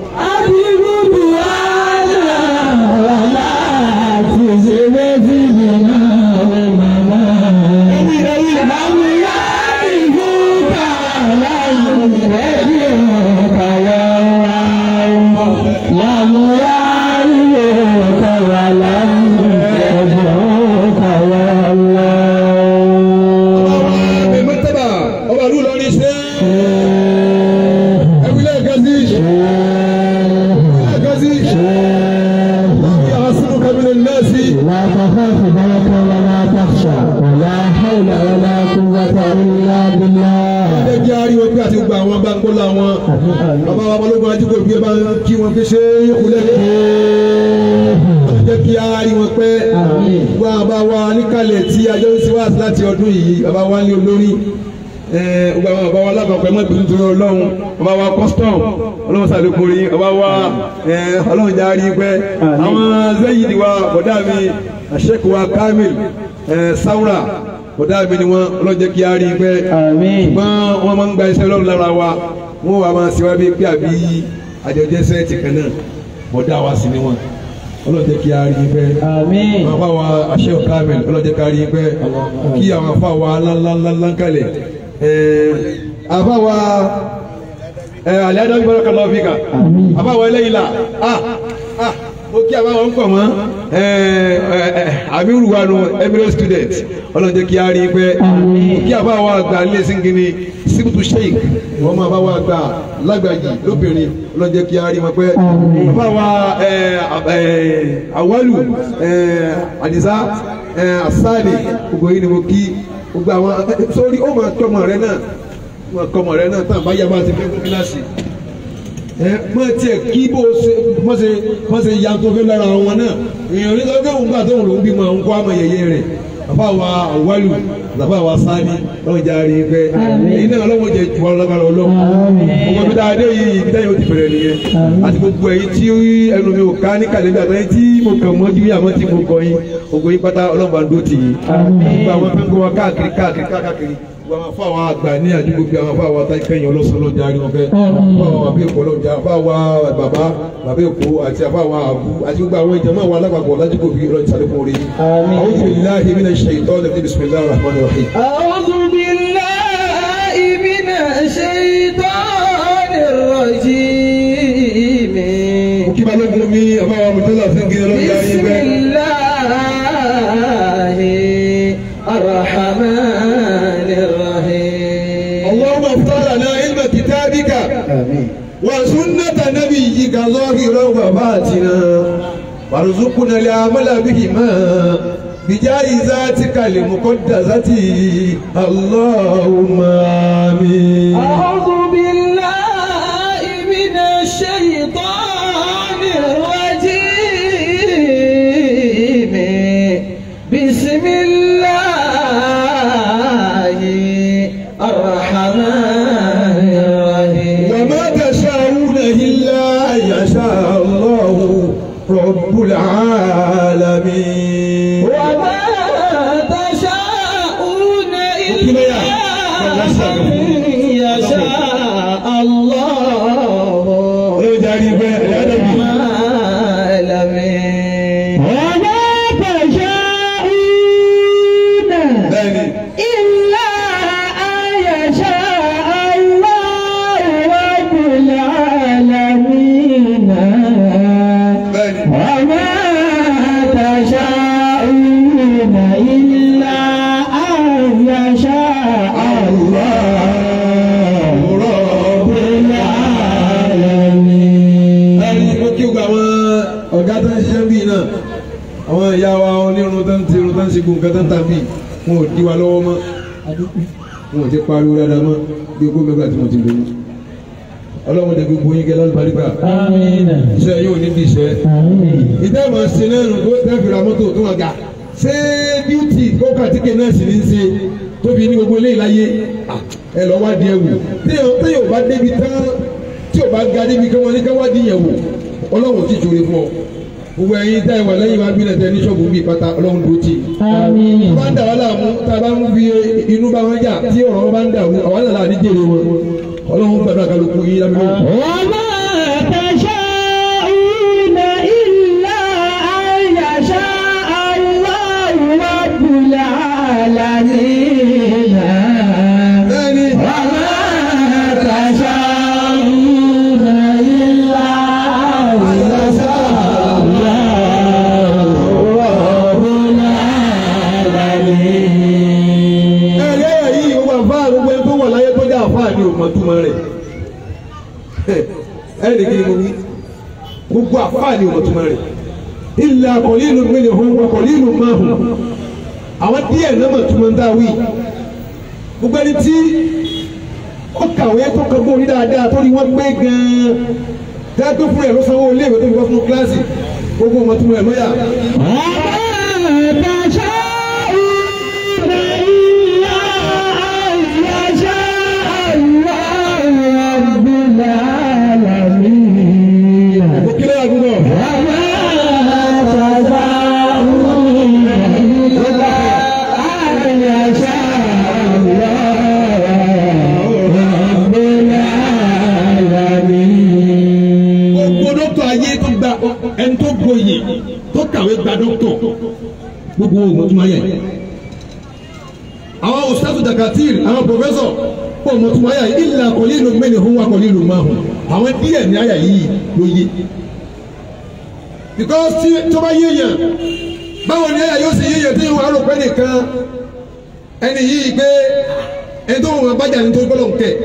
mẹ́tẹ́bà ọba ìlú Ìlọrin ṣe ẹ̀wílẹ̀ gẹ̀ẹ́sì ẹ̀wílẹ̀ gẹ̀ẹ́sì yà á sínú kábínẹ̀ nẹ́ẹ̀sì. bàbá wa balógun ajíkò bí ẹ bá kí wọn fi ṣe é kulẹ̀ kó jẹ́ kí a rí wọn pẹ́ gbogbo àwọn bàbá wa níkàlẹ̀ tí ajọ́ ń ṣe wá láti ọdún yìí bàbá wa ní olórí gbogbo àwọn bàbá wa lápapọ̀ ẹ̀ mọ́ ìbínú tó ọlọ́run bàbá wa custom ọlọ́run sàlékún rí bàbá wa ọlọ́run já rí pẹ́ àwọn zẹ́yìdì wa bọ̀dá mi àṣẹ́kù wa kamil saura bọ̀dá mi ni wọ́n ọlọ́run jẹ́ kí a rí pẹ́ ṣùgbọ́n wọ́n máa ń gba iṣẹ́ ọlọ́run lára wa wọ́n wà máa ṣe wá bí pé àbí àjọjẹ́ sẹ́ẹ̀tì kan náà bọ̀dá wa sì ni wọ́n ọlọ́run jẹ́ kí a rí pẹ́ àwọn afá wa àṣẹ́kù kamil ọlọ́run jẹ́ kí a rí pẹ́ kí àwọn afá wa ńláńláńlá kalẹ̀ àbáwa alẹ́ adájú bọ́lá kan lọ́ọ́ fi kà àbáwa eléyìí la ah ah mo kí àbáwa ń pọ̀ mọ́ amiru wa nu emirate student ọlọ́run jẹ́ kí a rí pẹ́ mo kí àbáwa àgbà nílé singini sibutu sheik wọ́n máa báwa àgbà lágbàjì lóbìnrin ọlọ́run jẹ́ kí a rí wọn pẹ́ àbáwa awalu adisa asani gbogbo yìí ni mo kí gbogbo àwọn sórí ó máa tọmọ rẹ náà máa tọmọ rẹ náà tán àbáyá máa ti fẹ́ fún kíláàsì ẹ mọ tiẹ̀ kí bó ṣe mọ ṣe mọ ṣe ya tó fẹ́ lára wọn náà èèyàn ní sọ́kẹ́ òun gbà tó ń lò ń bímọ òun kọ́ àmọ yẹyẹ rẹ̀ bàbá wa wálù bàbá wa sáni lọ́wọ́ jà rí pẹ́ èyí náà lọ́wọ́ jẹ jù wọn lọ́gbàrá ọlọ́wọ́ gbogbo bí dáadé yìí ibi dáyọ̀ ti bẹ̀rẹ̀ nìyẹn àti gbogbo ẹ̀yin tí ẹnu mi ò ká ní kàlẹ́bí àtàyè tí mo kàn mọ́ ju àmọ́ tí mo kọ yín gbogbo yín pátá ọlọ́mọba ń dó tì yín gbogbo àwọn fẹ́ wa káàkiri káàkiri káàkiri gbogbo àwọn afọ àwọn àgbà ní àdúgbò bí àwọn afọ àwọn àtàkì kẹyìn ọlọ́sọ lọ́jà rí wọn fẹ́ afọ àwọn àbí èkó lọ́jà afọ àwọn bàbá bàbá èkó àti afọ àwọn àbú àti gbogbo àwọn ìjọba àwọn alágbàgbọ́ lájúgbò bí ọlọ́jà sàlékún rí. àwọn billahi minash shaitanir rajim bismillahir rahmanir rahim. أعوذ بالله من الشيطان الرجيم kí balógun mi àbá àwọn mùtọ́lá fún kí ọlọ́jà rí بسم bẹ́ẹ̀. الله الرحمن الرحيم اللهم افتح لنا علم كتابك وسنة نبيك ظاهرا وباطنا وارزقنا العمل بهما بجائزاتك المقدسة اللهم آمين أعوذ بالله من الشيطان الرجيم بسم الله الرحمن الرحيم وما تشاءون إلا أن يشاء الله رب العالمين وما تشاءون إلا أن يشاء الله Ó darí bẹ́ẹ̀ ẹ̀ ẹ́ dẹ́bi. العالمين وما تشاءون Bẹ́ẹ̀ni. إلا أن يشاء الله رب العالمين Bẹ́ẹ̀ni. وما تشاءون إلا أن يشاء الله رب العالمين ẹni mo kí gba àwọn ọ̀gá tó ń ṣiṣẹ́ bíi náà àwọn ìyá wa onírun tó ń ti irun tó ń ṣe gbogbo nǹkan tó ń tà bíi wọn ò di wa lọ́wọ́ mọ́ wọn ò ti pariwo dáadáa mọ́ bí ogún mẹ́gbà tí mo ti lò ó ọlọ́run dẹ̀ gbogbo yín kẹ́lá lùbáríkà آمين iṣẹ́ yóò ní bí iṣẹ́ آمين ìdá ìmọ̀ ṣe náà nù tó tẹ́ fìlà mọ́tò tó wà ga ṣé bíútì kókà tíkẹ̀ náà sì ní í ṣe tóbi ní gbogbo eléyìí láyé Ah, ẹ lọ wádìí ẹ wò téèyàn téèyàn ò bá débi tán tí ò bá ga débi kí wọ́n ní ká wádìí yẹn wò ọlọ́run ti jòrè fún ọ gbogbo ẹ̀yin tá ìwà lẹ́yìn wa bí lẹ́tẹ̀ ní ṣọ́ọ̀bù bíi pátá ọlọ́run ló ti. آمين bá ń dà wá láàmú tá a bá ń fi inú bá wọn jà tí ọ̀rọ̀ wọn bá ń dàrú àwọn àlàlà àdíjèrè wọn ọlọ́run gbàdúrà kálukú yín lábẹ́ وما تشاءون إلا أن يشاء الله رب العالمين bẹ́ẹ̀ni وما تشاءون إلا أن يشاء الله رب العالمين ẹ̀rí ẹ̀yà yìí ó wà fáà gbogbo ẹni tó wà láyé tó jẹ́ àfáà ní òmò túmọ̀ rẹ̀ ẹ̀rí kí ni mo wí gbogbo àfáà ní òmò túmọ̀ rẹ̀ ilẹ̀ àkọ̀lí ìlú mi ni òun àkọ̀lí ìlú máa hùn àwọn díẹ̀ náà mọ̀ túmọ̀ ń dá wí gbogbo ẹni tí ó kàwé tó kọ gbórí dáadáa tó ní wọ́n gbé gan-an tẹ́lẹ̀ tó fún ẹ̀ ló sanwó ilé ìwé tó fi wọ́n fún kíláàsì gbogbo ọmọ tó mú ẹ̀ lọ́yà. ó kílẹ̀ àdúgbò. gbogbo dókítà ayé tó gba ẹni tó gboyè tó kàwé gba dókítà gbogbo oògùn tó máa yẹ. àwọn òṣìṣẹ́ dakatir àwọn pòfẹ́sọ̀ pọ̀ mọ́ tó máa yà ilà kọ̀lí ìlú mẹ́rin fún wa kọ̀lí ìlú máa hùn àwọn díẹ̀ ní àyà yìí ló yé. because tí tó bá yéèyàn báwo ni àyà yóò ṣe yéèyàn tí wọ́n á rò pé nìkan ẹni yìí gbé ẹni tó wọn bájà ní tó gbọ́dọ̀ ń kẹ̀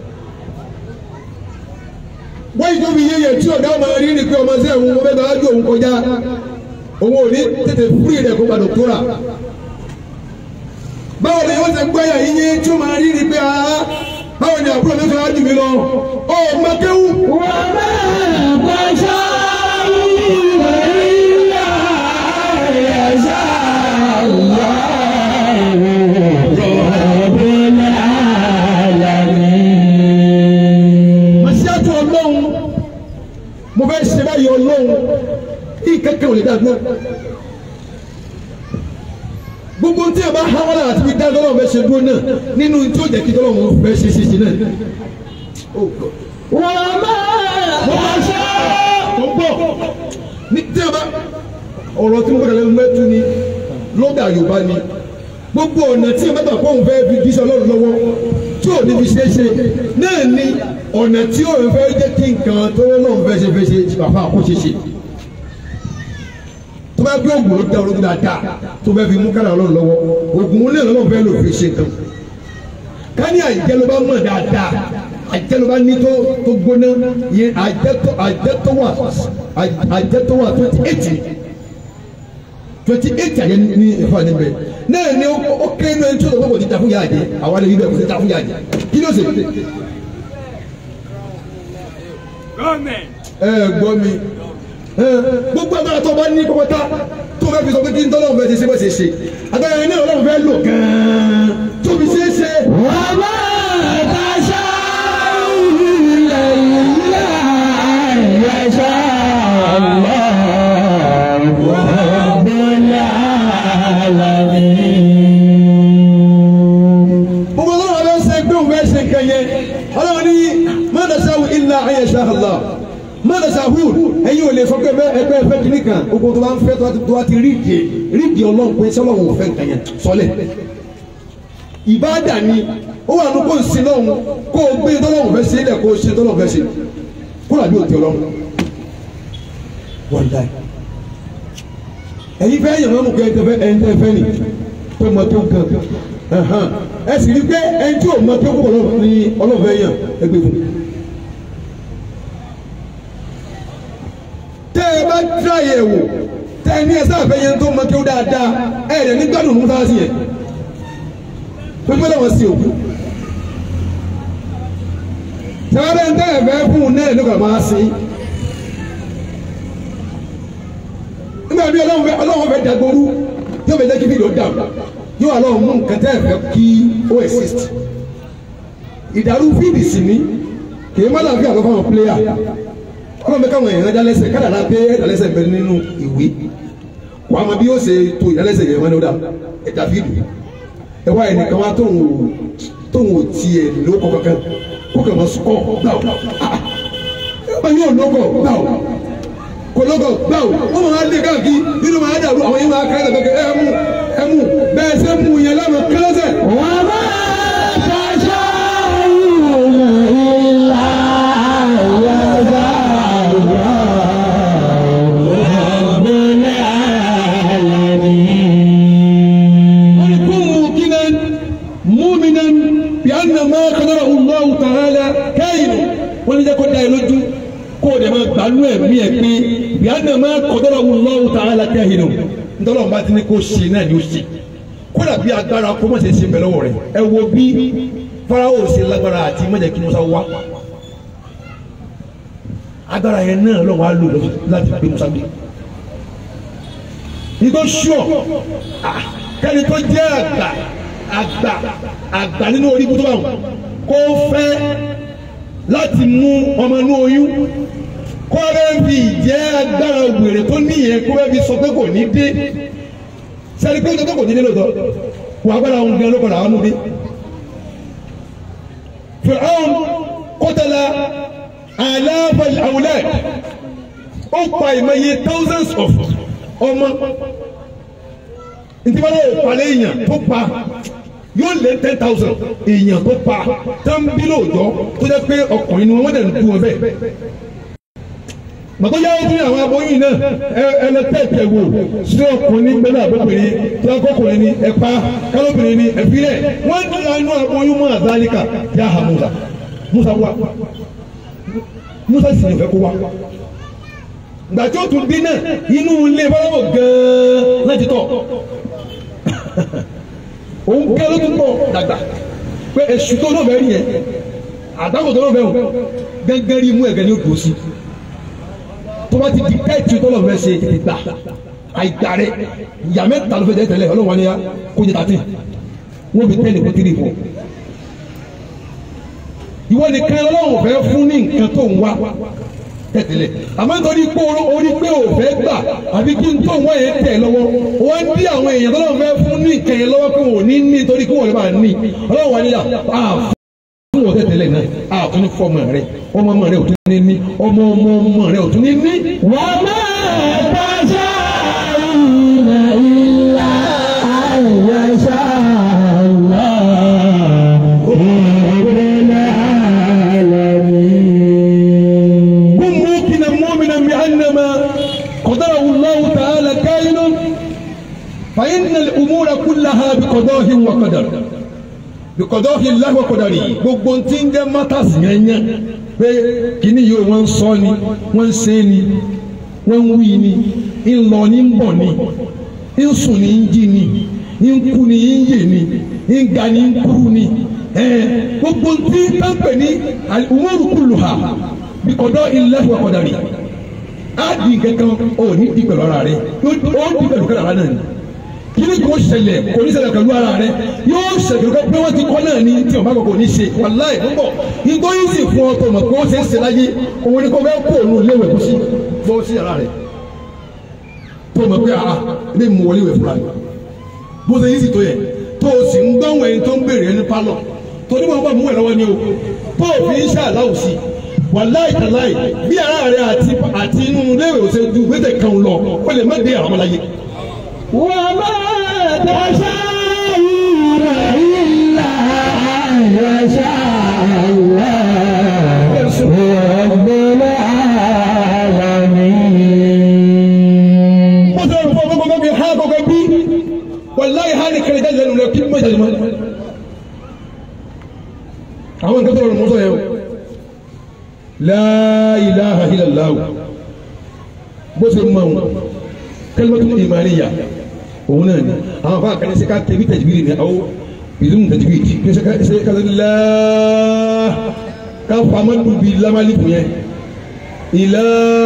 wọ́n yìí tó fi yéye tí ọ̀gá ọmọ rí ni pé ọmọ sí ẹ̀hún ọmọ bẹ́ẹ̀ ju òun kọjá òun ò ní tètè fúri rẹ̀ kó gbàdọ̀ tóra. báwo ni wọ́n ti gbọ́ ẹ̀yà yíyé tí ó máa rí ni pé aa báwo ni àbúrò mi fẹ́ jù mí lọ ọ mọ̀kéwù. màsíàtú ọlọ́run mo fẹ́ ṣe báyìí ọlọ́run kí kẹ́kẹ́ ò lè dá dúró. gbogbo tí a bá há wọn láti fi dá lọ́wọ́ fẹ́ ṣe dúró náà nínú tí ó jẹ́ kí lọ́wọ́ fẹ́ ṣe ṣe ṣe náà. mo máa ṣe mo gbọ́ ní tí a bá ọ̀rọ̀ tí mo gbọ́dọ̀ lẹ́nu mẹ́tú ni lọ́dà Yorùbá ni gbogbo ọ̀nà tí a bá gbà pé òun fẹ́ fi jíṣẹ́ ọlọ́run lọ́wọ́ tí ò ní fi ṣe é ṣe náà ni ọ̀nà tí ò fẹ́ jẹ́ kí nǹkan tó lọ́run fẹ́ ṣe fẹ́ ṣe bàbá kó ṣe ṣe tó bá gbé ògùn ló dá ológun dáadáa tó fẹ́ fi mú kára ọlọ́run lọ́wọ́ ògùn olè ọlọ́run fẹ́ lò fi ṣe nǹkan káni àjẹ́ ló bá mọ̀ dáadáa àjẹ́ ló bá ní tó tó gbóná yẹn àjẹ́ tó àjẹ́ tó wà àjẹ́ tó wà twenty eight twenty eight àyẹ ní ìfọ̀ níbẹ̀ náà ni ó kéré ní ẹni tí ó lọ́wọ́ kò ní ta fún yàrá jẹ àwọn àlejò ibẹ̀ kò ní ta fún yàrá jẹ kí ló ṣe. ẹ gbọ́ mi ẹ gbogbo agbára tó bá ní pọ́pọ́tà tó fẹ́ fi sọ pé kí n tọ́lọ́run fẹ́ ṣe ṣe bó ṣe ṣe agbára yẹn náà ọlọ́run fẹ́ lò gan-an tó fi ṣe é ṣe. gbogbo ọlọ́run ọlọ́run ṣe pé òun fẹ́ ṣe nǹkan yẹn ọlọ́run ní mọ́tàṣáwù ilà ayẹ̀ṣà Allah mọ́tàṣáwù ẹ̀yin ò lè sọ pé ẹgbẹ́ ẹgbẹ́ kìíní kan gbogbo tó bá ń fẹ́ tó bá ti rí ìdí rí ìdí ọlọ́run pé sọ́lọ́run ò fẹ́ nǹkan yẹn sọ́lẹ̀ ìbáàdà ni ó wà ní kó ń sin lọ́hùn kó o gbé tọ́lọ́hùn fẹ́ ṣe é lẹ̀ kó o ṣe tọ́lọ́hùn fẹ́ ṣe kó làbí òtí ọlọ́run wọ́n dá ẹ̀yin fẹ́ yàn mọ́mú kẹ́ ẹ̀ ń tẹ́ fẹ́ nì pé mọ tó nǹkan ẹ sì rí pé ẹni tí ò mọ tó kó ọlọ́run ní ọlọ́run fẹ́ yàn ẹ gbé fún. tẹ́ ẹ bá tíráyè wò tẹ́ ẹ ní ẹ sáà fẹ́ yẹn tó mọ tó dáadáa ẹ̀ ẹ̀ ní gbádùn mú sáà sí yẹn pépé lọ́wọ́ sí òkú. Sẹ́wọ́n ń tẹ́ ẹ̀fẹ́ fún un náà nígbà máa sí. Nígbà bí ọlọ́run fẹ́ ọlọ́run fẹ́ dàgbòrú yóò fẹ́ jẹ́ kí fídíò dà yóò ọlọ́run mú nǹkan tẹ́ ẹ̀fẹ́ kí ó exist. Ìdàrú fídì sì ní kì í má dàbí àlọ́ fáwọn pléyà. Ọlọ́run fẹ́ káwọn èèyàn dálẹ́sẹ̀ kádàrá pé dálẹ́sẹ̀ bẹ nínú ìwé. Wàá mọ bí yóò ṣe to ìdálẹ́sẹ̀ yẹn wọn ní ó dà ẹ̀dá fídì ẹ wá ẹnìkan wá tóun ò tóun ò tiẹ̀ lóko kankan kó kàn máa sọkọ gbàù ẹ yóò lóko gbàù kò lóko gbàù wọn máa lé káàkiri nínú máa dàrú àwọn yẹn máa kẹ́lẹ́ kẹ́kẹ́ ẹ mú ẹ mú bẹ́ẹ̀ sẹ́ mú yẹn lánàá kẹ́lẹ́sẹ̀. wọ́n bá tọ́jú ìlà yàrá مؤمنا بأن ما قدره الله تعالى كائن wọ́n ní jẹ́ kó dá ẹ lójú kó o dẹ̀ máa gbanú ẹ̀mí ẹ̀ pé بأن ما قدره الله تعالى كائن ntọ́lọ́ bá ti ní kó ṣe náà ni ó ṣe kódà bí agbára kó má ṣe ṣe bẹ̀ lọ́wọ́ rẹ̀ ẹ wo bí Fáráò ṣe lágbára àti mọ̀jẹ̀ kí Musa wá agbára yẹn náà lọ́wọ́ á lò láti gbé Musa gbé nítorí sure kẹ́ni tó jẹ́ àgbà àgbà àgbà nínú orí ibùdó àwọn kó fẹ́ láti mú ọmọ inú oyún kó rẹ́ fi ìjẹ́ agbára wèrè tó níyẹn kó rẹ́ fi sọ pé kò ní dé sẹ́ni pé tó kò ní dé lóòótọ́ wà agbára òun gan ló padà wà nù dé. Fir'aun qatala alafa al-awlad ó pa ìmọ̀ye thousands of ọmọ ntí wọn lè palẹ̀ èèyàn tó pa yóò lé ten thousand èèyàn tó pa tán bí lóòjọ́ tó jẹ́ pé ọkùnrin ni wọ́n dẹ̀ ń kú wọn bẹ́ẹ̀. Màtó yá ojú àwọn aboyún náà ẹ ẹ lọ tẹ̀tẹ̀ wò sí ọkùnrin gbẹ́nà àbóbìnrin tí wọ́n kọ́kùnrin ni ẹ pa kálóbìnrin ni ẹ filẹ̀ wọ́n ń dúró inú aboyún mọ́ àzálíkà yá ha Musa Musa wá Musa sì ní fẹ́ kó wá gbàtí ó tún dín náà inú ilé fọlọ́wọ́ gan-an láti tọ̀ òun gẹ́ ló tún pọ̀ dàgbà pé èṣù tó náà bẹ́ẹ̀ rí yẹn àdáwò tó náà bẹ́ẹ̀ wò gẹ́gẹ́ rí mú ẹ̀gẹ́ ní òdò sí tó bá ti di tẹ́ẹ̀tì tó náà fẹ́ ṣe tètè gbà àìgbà rẹ ìyá mẹ́ta ló fẹ́ tẹ́ tẹ́lẹ̀ ọlọ́wọ́n ni kó jẹ tàtí wọ́n fi tẹ́lẹ̀ kó tírì fún ìwọ nìkan ọlọ́run fẹ́ fún ní nǹkan tó ń wá tẹ̀tẹ̀lẹ̀ àmọ́ nítorí pé orí pé ò fẹ́ gbà àbí kí n tó wọ́n yẹn tẹ̀ lọ́wọ́ wọ́n dí àwọn èèyàn tó lọ́wọ́ fẹ́ fún ní ìkẹyẹ lọ́wọ́ pé wọ́n ní ní nítorí kí wọ́n lè máa ní ọlọ́wọ́ wa níyà á fún wọn tẹ̀tẹ̀lẹ̀ náà á tún ní fọmọ rẹ ọmọ ọmọ rẹ ò tún ní ní ọmọ ọmọ ọmọ rẹ ò tún ní ní. wà á máa tàṣà ìrìnà ìlà àyàṣà wà ìrìnà àlàmì. كن موقنا مؤمنا بأنما قدره الله تعالى كائن فإن الأمور كلها بقضاء وقدر بقضاء الله وقدره gbogbo tí ń jẹ́ matters yẹn yẹn pé kíní yìí wọ́n ń sọ ni wọ́n ń ṣe ni wọ́n ń wí ni ń lọ ní ń bọ̀ ni ń sùn ní ń jí ni ń kú ni ń yè ni ń ga ni ń kúrú ni gbogbo tí táǹpẹ̀ ní al-umuru kulluha bíkọ̀dọ̀ ilẹ̀ fún ọkọ̀ dàrí á di kankan ó ní di pẹ̀lú ara rẹ ó di pẹ̀lú kẹ́lẹ́ ara náà ni kíni kò ṣẹlẹ̀ kò ní ṣẹlẹ̀ pẹ̀lú ara rẹ yóò ṣẹlẹ̀ pé wọ́n ti kọ́ náà ní tí o bá kọ̀ kò ní ṣe wàláì ń bọ̀ nítorí yìí sì fún ọ tó mọ̀ pé ó ṣe é ṣe láyé òun ni kò fẹ́ kó òun léwẹ̀ kó sí bọ́ sí ara rẹ tó mọ̀ pé ah ilé mu wọlé wẹ̀ fúnra rẹ bó ṣe yìí sì tó yẹ tó o sì ń gbọ́n ẹni tó ń béèrè ẹni pálọ̀ torí wọn bá mú ẹ lọ́wọ́ ni o tó o fi ń ṣàláwù sí i wàláì tàláì bí ara rẹ àti àti inú léèrè òsè ju gbèsè kan lọ ó lè má dé àwọn ọmọláyé. wà á máa tàṣà ìrìnà ìlà àyàṣà wà ìrìnà àlàmì. mo sọ fún ọmọ gbogbo mi ha gbogbo bí wàláì ha ni kẹrìndínlẹ́ lẹ́nu rẹ kí n mọ̀ ìjàdùmọ́. àwọn nǹkan tó rọrùn mọ́tò yẹn o la ilaha illallah bó ṣe mọ òun kalimatu imaniya òun náà ni àwọn afa kan ṣe ká tẹbi tajwidi ni awo bizum tajwidi kí ṣe ká ṣe ká ṣe la ká fama dubi lamali kun yẹ ila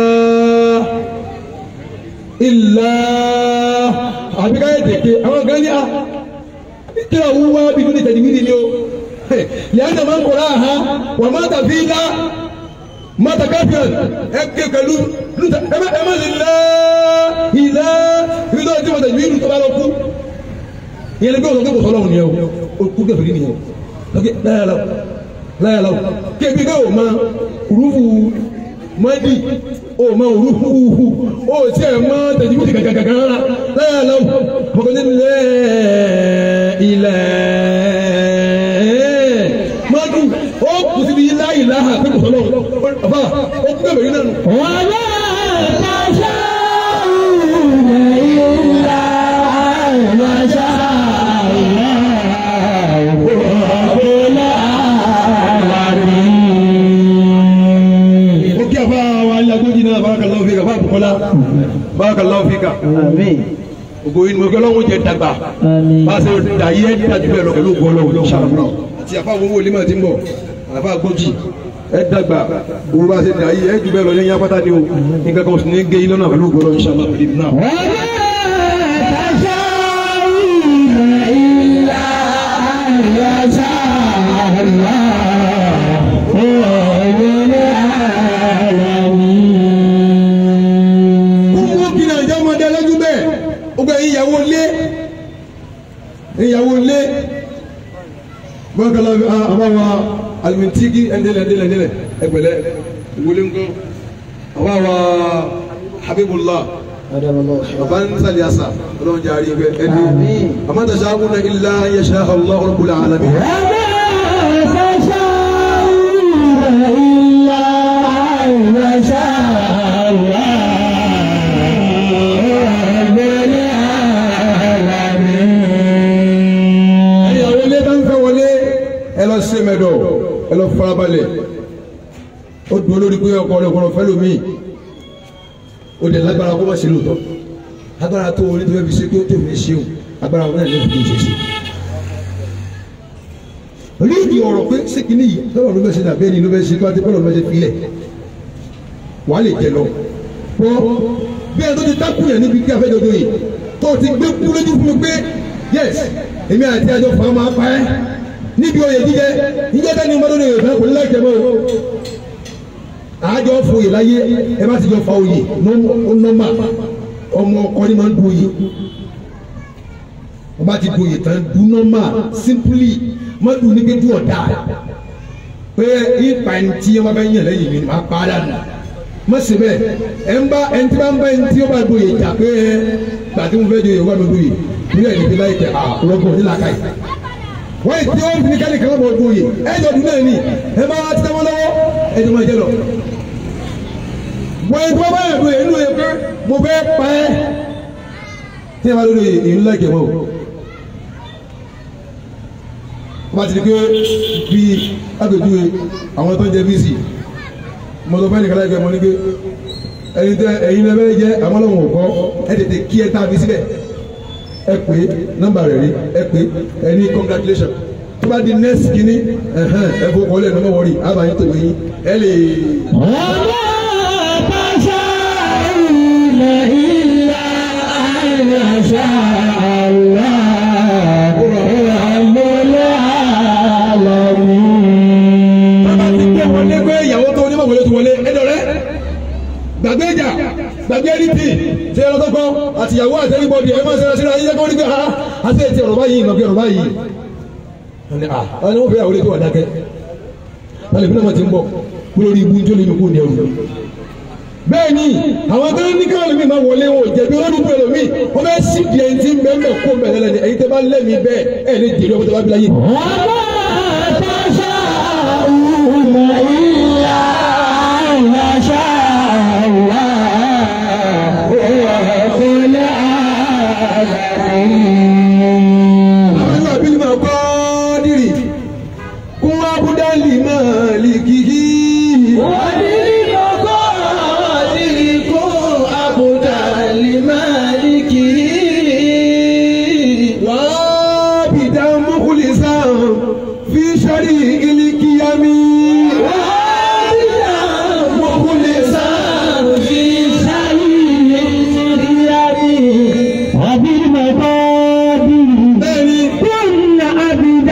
ila àbí ká yẹ tèké àwọn kan ní a kí a wúwa bí kí ni tajwidi ni o lẹ́yìn náà máa ń kọ́ra ha wà má tàbí la mata kafiran ẹgbẹ pẹ̀lú ẹ má lè lẹ ilẹ ibi tó ti mọta ìlú tó bá lọ kú ìyẹn bí wọn kò sọ lọ́wọ́ nìyẹn o o kú kẹfìrí nìyẹn o lọkẹ láyàlá láyàlá o kébi bẹ́ẹ̀ o ma rúfu mọ́dì o ma rúfu hu o tí ẹ ma tẹ̀jú bí gàgàgàgà rárá láyàlá o mọ̀kànlá lẹ́ ilẹ̀ mọ́dù ó kù síbi láyìláha pé kò sọ lọ́wọ́ ọba ó kú kẹfìrí náà nù. wà á máa tàṣà ìrìnà ìlà àyàṣà wà ìrìnà àlàmì. ó kí àfa wa alágbójì náà barakallahu fika fún àbùkọ́lá barakallahu fika Àmín. ògo yìí ni mo gbé ọlọ́run jẹ dàgbà Àmín. bá a ṣe dà yẹ dájú bẹ́ẹ̀ lọ pẹ̀lú ògo ọlọ́run inshallah àti àfa owó olè máa ti ń bọ̀ àfa gbòjì ẹ dàgbà owó bá ṣe dà yìí ẹ jù bẹ́ẹ̀ lọ lẹ́yìn apáta ni o nǹkan kan sì ní gé iná náà pẹ̀lú ògbọ́dọ̀ inshallah ìdí náà. gbogbo kí ni àjọ ọmọdé lójú bẹ́ẹ̀ gbogbo ẹ̀yin ìyàwó lé ìyàwó lé bọ́kàlá àbáwa alimintigi ẹ̀ndẹ́lẹ̀ ẹ̀ndẹ́lẹ̀ ẹ̀ndẹ́lẹ̀ ẹgbẹ̀lẹ́ ìwọlé ńkọ́ àbáwa habibullah bàbá ń sàlẹ̀ àṣà ọlọ́run jẹ́ àrí ẹgbẹ́ ẹni àmọ́tàṣà àkúnná ilá yẹ̀ṣà allah rabbul alamin. ẹ̀yin àwọn ilé bá ń fẹ́ wọlé ẹ lọ sí mẹ́dọ̀ ẹ lọ farabalẹ̀ ó dúró lórí pé ọkọ rẹ kọrọ fẹ́ lómi ó dẹ̀ lágbára kó má ṣe lóòótọ́ agbára tó o ní tó fẹ́ fi ṣe pé ó tó fi ṣe o agbára wọn náà ló fi ṣe ṣe. onídìí ọ̀rọ̀ pé sékìní yìí lọ́wọ́ ló fẹ́ ṣe dàbí ẹni ló fẹ́ ṣe tó àti bọ́ọ̀lù ló fẹ́ ṣe filẹ̀ wàá lè jẹ lọ. bọ́ bí ẹni tó ti dákú yẹn níbi kí afẹ́jọ́ tó yìí tó o ti gbé kú lójú fún mi pé yes èmi àti àjọ fà máa pa ẹ́ níbi oyè jíjẹ ìjẹ́ tẹ́ni ọmọdé ní ìfẹ́ kò ní láì jẹ mọ́ o àjọ foyè láyé ẹ bá ti jọ fa oyè nọ́mà ọmọ ọkọ ni máa ń du oyè ọba ti du oyè tán du nọ́mà simply má du ní pé du ọ̀dà pé ipa ẹni tí wọn bá yàn lẹ́yìn mi ni máa pa á dànù má ṣe bẹ́ẹ̀ ẹ ń bá ẹni tí bá ń bá ẹni tí ó bá du oyè jà pé ẹ gbàtí mo fẹ́ du oyè wọ́n mi du oyè nílẹ̀ ẹni tí láyé tẹ àrọ́gbọ̀n nílà káyì wọ́n yìí tí ó fi ní kẹ́lẹ́ kan bọ̀ du oyè ẹ jọ dùn náà ni ẹ máa ti tẹ́ wọn lọ́wọ́ ẹ jọ máa jẹ lọ wọ́n ẹgbẹ́ bá yàgò yẹn nínú yẹn pé mo fẹ́ pa ẹ́ tí ẹ bá lórí èyí ńlá ìkẹwọ́ o wọ́n bá ti di pé bí agbèjúwe àwọn tó ń jẹ bíìsì mo sọ fẹ́ nìkan láìpẹ́ mo ní pé ẹyin tẹ ẹyin lẹ́fẹ́ jẹ́ àwọn ọlọ́run ò kọ́ ẹ tètè kí ẹ tá a fi síbẹ̀ ẹ pé nọ́mbà rẹ̀ rí ẹ pé ẹ ní congratulation tó bá di next kínní ẹ fowó kọ́lẹ̀ ní ọmọ wọ̀rí àbáyé tó yín ẹ lè. bàbá ti gbé wọlé pé ìyàwó tó onímọ̀ wọlé tó wọlé ẹjọ́ rẹ gbàgbé ìjà gbàgbé ẹnìtì ṣe ẹran tọkọ àtìyàwó àti ẹnìbọdì ẹ máa ń ṣẹlẹ̀ síra yíyá kó ní pé ha àti ètí ọ̀rọ̀ báyìí ìmọ̀ bí ọ̀rọ̀ báyìí. ọ̀nì à ọ̀nì wọ́n fẹ́ àwọn olè tó wà dákẹ́ wọ́n lè fi náà ti ń bọ̀ lórí ibú tó lè kó ní ẹrù. bẹ́ẹ̀ ni àwọn tó ní káwọn mi máa wọlé wọn ò jẹ̀bi olódùn pẹ̀lú mi wọ́n fẹ́ sí di ẹni tí ń bẹ́ẹ̀ mẹ́ kó bẹ̀rẹ̀ lẹ́ni ẹ̀yin tẹ́ bá lẹ́mìí bẹ́ẹ̀ ẹ̀ lè jèrè ọmọ tó bá bí láyé. àwọn ìlú àbílí máa kọ́ dìrì kún abúdálì máa lè kìkì. wàá bìdá mọ́kùlìsà fi sọ́rí ìlíkìyàmí. bẹ́ẹ̀ni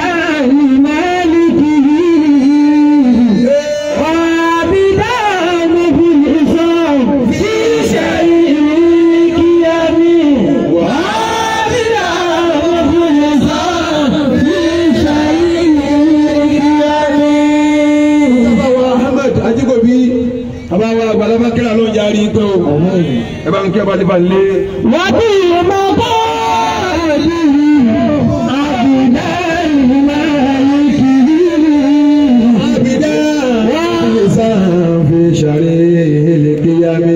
bàbá ahmed ajigobi bàbá wa àgbàlagbà kíra ló ń yarí pé o ẹ bá ń kí ẹ bá ti bá ń lé. àbídá mọ́kùlìsà fi sọ́rí ìlíkìyàmí.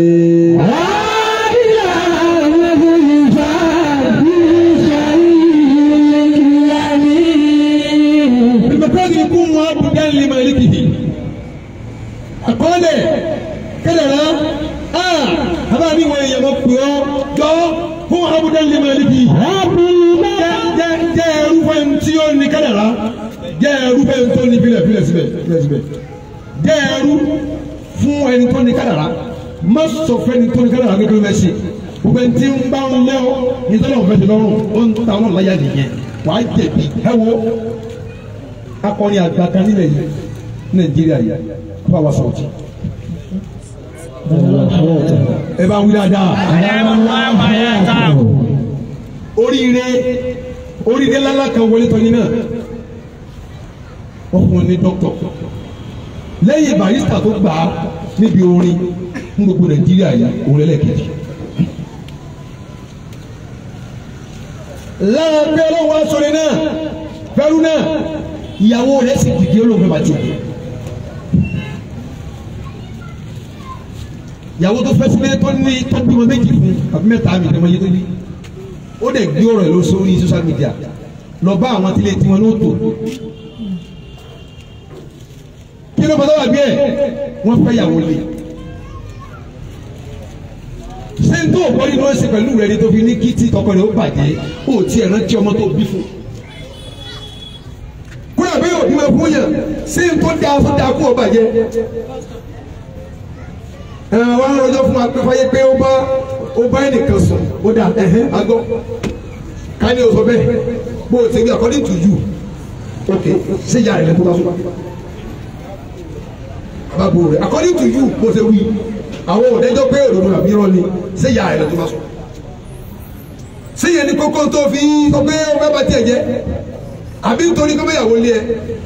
bímọ̀kọ́sì kú wọn abúdá ní màlíkì. àkọọ́lẹ̀ kẹlẹ̀rá a àbá mi wọ èèyàn mọ̀ pé ọ́ jọ fún abúdá ní màlíkì. jẹ́ jẹ́ jẹ́ ẹrú fún ẹni tí ó ní kẹlẹ̀rá jẹ́ ẹrú ẹrú bẹ́ẹ̀ tó ní filẹ̀ filẹ̀ síbẹ̀ filẹ̀ síbẹ̀ jẹ́ ẹrú fún ẹni tó ní kádàrá má sọ fẹ́ni tó ní kádàrá kékeré bẹ́ẹ̀ ṣe gbogbo ẹni tí ń bá ń lẹ́ ọ́ ní tọ́lá òfin ti lọ́rùn ó ń ta ọlọ́run láyà nìyẹn wàá jẹ̀bi ẹ wo akọni àgbà kan nílẹ̀ yìí nàìjíríà yìí kó bá wa sọ̀rọ̀ jù ẹ bá wí dáadáa oríire oríire lálá kan wọlé tọ́ni náà wọ́n fún un ní dókítọ̀ lẹ́yìn barista tó gbà á níbi orin ní gbogbo nàìjíríà yìí òun lẹ́lẹ́kejì. lára pé ọlọ́wọ́ aṣọ́rẹ́ náà fẹ́rú náà ìyàwó rẹ̀ sì dìde olóògbé bàtí. ìyàwó tó fẹ́ sílé tó ní tó bímọ méjì fún àbí mẹ́ta mi ní ọmọ yẹn tó ní ó dẹ̀ gbé ọ̀rọ̀ ẹ̀ lọ sórí social media lọ bá àwọn tilé tiwọn ní òtò kí ló fọdọ́ wà bí ẹ̀ wọ́n fẹ́ yàwó lé ṣé n tó o bọ́ nínú ẹsẹ̀ pẹ̀lú rẹ̀ ni tó fi ní kí tí tọkọ rẹ̀ ó bàjẹ́ ó ti ẹ̀ rántí ọmọ tó bí fún kúrò àbí yóò bí wọn fún yàn ṣé n tó dáa tó dáa kú ọ bàjẹ́ ẹ wọn rọjò fún wa pé fáyé pé ó bá ó bá ẹnìkan sùn ó dà ẹhẹn agbọ ká ní o sọ bẹ́ẹ̀ bó o ti gbé according to you ok ṣé ìyá rẹ lẹ tó bá sùn báwo rẹ according to you bó o ṣe wí àwọn òdẹjọ pé òdodo àbí irọ́ ni ṣé ìyá rẹ lẹ tó bá sùn ṣé yẹn ní kókó tó fi sọ pé ó fẹ́ bá tiẹ̀ jẹ́ àbí nítorí kó bẹ́yàwó lé ẹ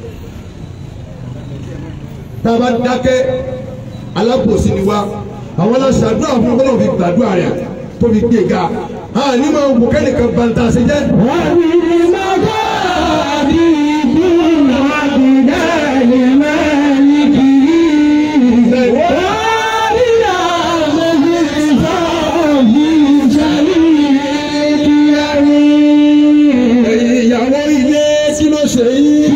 tá a bá dákẹ́ alábòsí ni wa àwọn aláṣàdúrà fún ọlọ́run fi gbàdúrà rẹ̀ tó fi gbé ga a ní máa wò kẹ́nìkan bàtà ṣe jẹ́. ẹ̀yin ìyàwó ilé kí ló ṣe yín.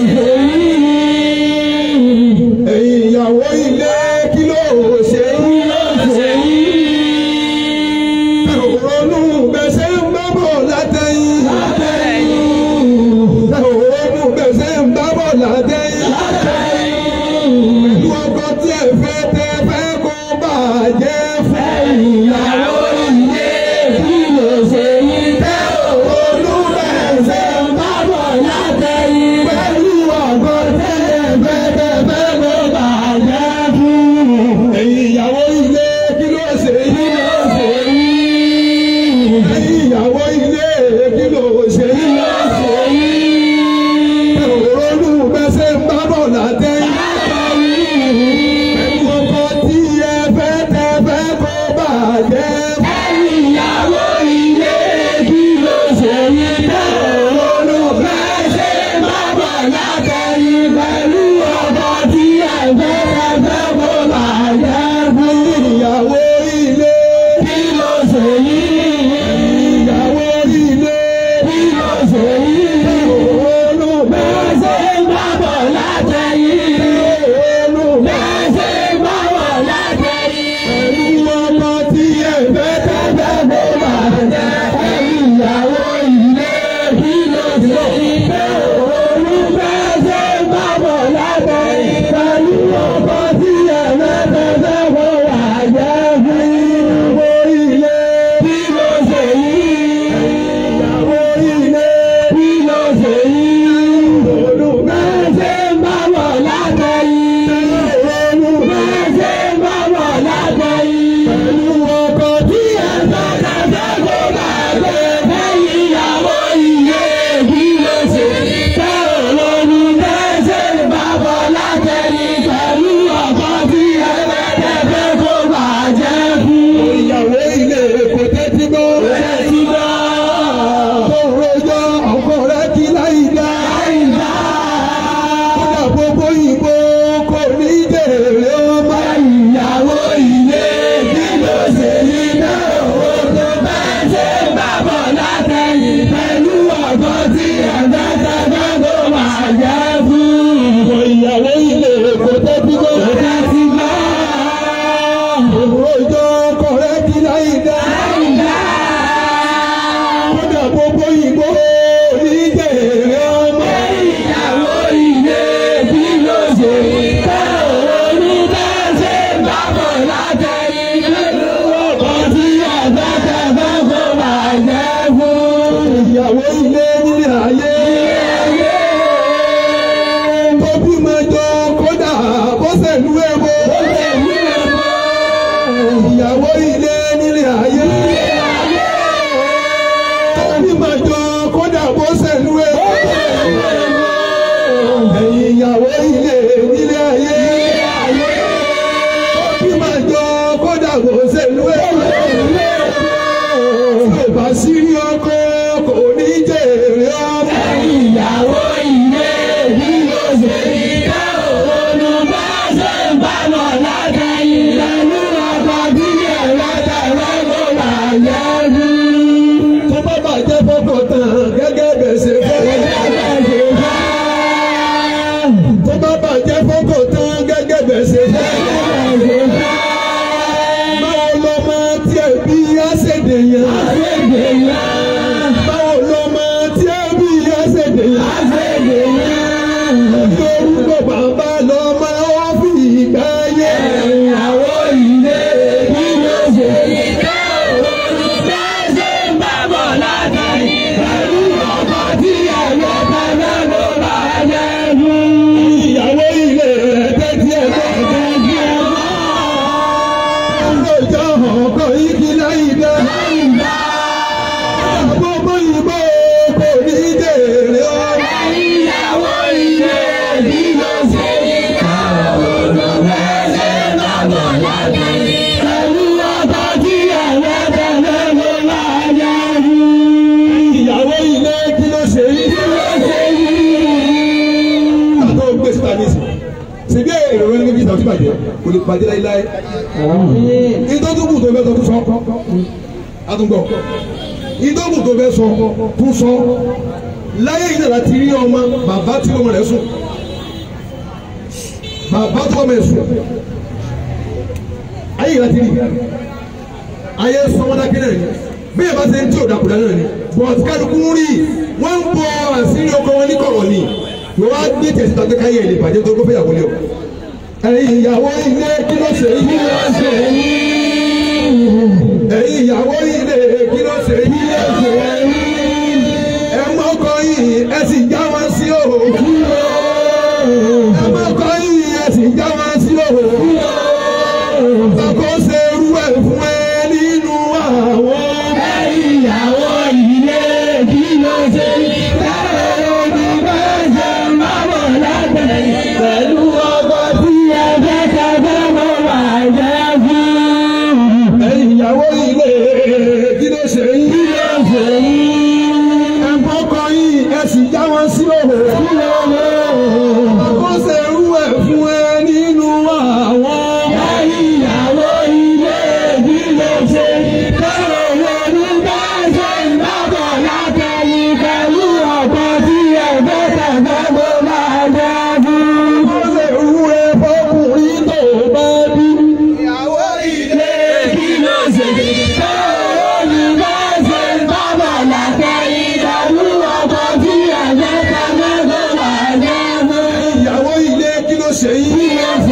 ẹ̀yin ìyàwó ilé kí ló ṣe yín. ronú bẹ́sẹ̀ ń bá bọ̀ látẹ̀yìn. ronú bẹ́sẹ̀ ń bá bọ̀ látẹ̀yìn. pẹ̀lú ọkọ tí ẹ fẹ́ tẹ fẹ́ kó bàjẹ́ fún ìyàwó ilé kí ló ṣe yín. ronú bẹ́sẹ̀ ń bá bọ̀ látẹ̀yìn. pẹ̀lú ọkọ tí ẹ fẹ́ tẹ fẹ́ kó bàjẹ́ fún. ẹ̀yin ìyàwó ilé kí ló ṣe yín. ẹ̀yin ìyàwó ilé kí ló ṣe yín. ronú bẹ́sẹ̀ ń bá bọ̀ látẹ̀yìn. pẹ̀lú ọkọ tí ẹ fẹ́ tẹ fẹ́ kó bàjẹ́ fún. ìyàwó ilé ìyàwó ilé pẹ̀lú ọmọ tí ẹ fẹ́ tẹ fẹ́ kó bàjẹ́ ìyàwó ilé ìyàwó ilé pẹ̀lú ọkọ tí ẹ fẹ́ ìyàwó ilé kò tẹ́tí gbọ́. tó rojọ́ ọkọ rẹ̀ kí láì dá. kódà gbogbo ìbò kò ní jèrè ọmọ. ìyàwó ilé kí ló ṣe yí náà ó tó bá ṣe ń bàbọ̀ látẹ̀yìn pẹ̀lú ọkọ tí ẹ̀fẹ́ tẹ́fẹ́ tó máa jẹ́ fún. ìyàwó ilé kò tẹ́tí gbọ́. kò tẹ́tí gbọ́. Òròjọ́ kọ̀rẹ́ kí láì dá. Kódà gbogbo ìbò ní jèrè ọmọ. Ìyàwó ilé rojọ́ ọkọ̀ igi láì dá. Gbogbo ìbò kò ní jèrè o. ìyàwó ilé bí ló ṣe ní káwọn olùfẹsẹ̀ bàbọ̀ lábẹ́. pẹ̀lú ọkọ̀ tí ẹ̀rọ tẹ̀lé ló máa yá rí. Ìyàwó ilé kí ló ṣe yí? Àtọ́ gbé síta ní ìsìn. Ṣèbí èrò rẹ̀ ní kí ìtàn tí bàjẹ́ kò lè bàjẹ́ láíláí. Ìtọ́jú tó fẹ́ sọ tún sọ. Àtúngbọ̀. Ìtọ́jú tó fẹ́ sọ tún sọ. Láyé yìí nàlá ti rí ọmọ bàbá tí ọmọ rẹ̀ sùn. Bàbá tí ọmọ rẹ̀ sùn. Ayé yìí láti rí. Ayé sọmọdákẹ́ náà ni. Bí ẹ bá ṣe ń tí ò dàkúdà náà ni. Bọ̀t kálukú ń rí. Wọ́n ń bọ àṣírí ọkọ wọn ní kọ̀rọ̀ ni. Wọ́n wá gbé tẹ̀sí tàbí káyé ẹ̀ lè bàjẹ́ tó kó fẹ́ yàgò lé o. Ẹ̀yin ìyàwó ilé kí ló ṣe yí? Ẹ̀yin ìyàwó ilé kí ló ṣe yí? Ẹ mọ́kọ yìí ẹ sì já wọn sí òhò. Ẹ mọ́kọ yìí ẹ sì já wọn sí òhò. Ọkọ ṣe irú ẹ̀ fún ẹ nínú àwọn. ìyàwó ilé bí ló ṣe ní káwọn olùfẹsẹ̀ bàbọ̀ lábẹ́. pẹ̀lú ọkọ̀ tí ẹ̀fẹ́ tẹ̀fẹ́ ló máa yá rí. Ẹ̀yin ìyàwó ilé kí ló ṣe yí? Ẹ mọ́kọ yìí ẹ sì já wọn sí òhò. Ọkọ ṣe irú ẹ̀ fún ẹ nínú àwọn. ìyàwó ilé bí ló ṣe ní káwọn olùfẹsẹ̀ bàbọ̀ lábẹ́. pẹ̀lú ọkọ̀ tí ẹ̀fẹ́ tẹ̀fẹ́ ló máa yá rí. Ọkọ ṣe irú ẹ̀ fọkùnrin tó bá bí. ìyàwó ilé kí ló ṣe káwọn olùfẹsẹ̀ bàbọ̀ lábẹ́. pẹ̀lú ọkọ̀ tí ẹ̀fẹ́ tẹ̀fẹ́ ló máa yá rí. Ìyàwó ilé kí ló ṣe yí?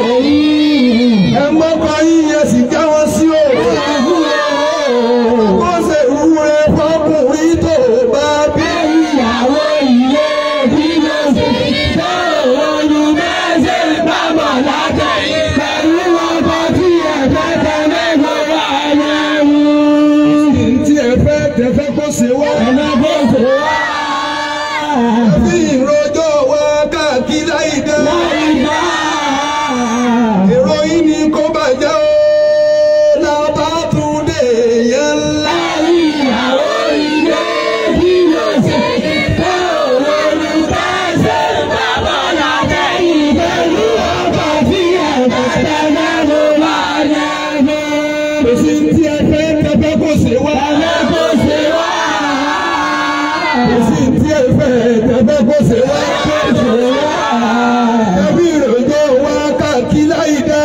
Ẹ mọ́kọ yìí ẹ sì já wọn sí òhò. Ọkọ ṣe irú ẹ̀ fọkùnrin tó bá bí. ìyàwó ilé bí ló ṣe káwọn olùfẹsẹ̀ bàbọ̀ lábẹ́. pẹ̀lú ọkọ̀ tí ẹ̀fẹ́ tẹ̀fẹ́ ló máa yá rí. Tí ẹ fẹ́ tẹ̀fẹ́ kó ṣe wá. Bí ìrojọ́ wa káàkiri láì dá. Èrò yìí ni kó bàjẹ́ o. Lábàtúndé yẹn ńlá. Kò sí tí ẹ fẹ́ tẹ̀fẹ́ kó ṣe wá. Kò sí tí ẹ fẹ́ tẹ̀fẹ́ kó ṣe wá. Ẹbí ìrojọ́ wa káàkiri láì dá.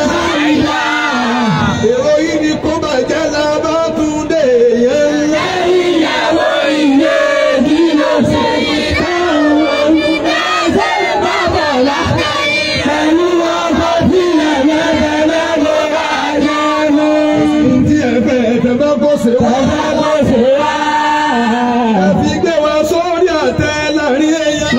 Èrò yìí ni kó bàjẹ́ Lábàtúndé yẹn ńlá. Tí ẹ fẹ́ tẹ̀fẹ́ kó ṣe wá. Ẹbí gbé wa sórí àtẹ láàrin èèyàn.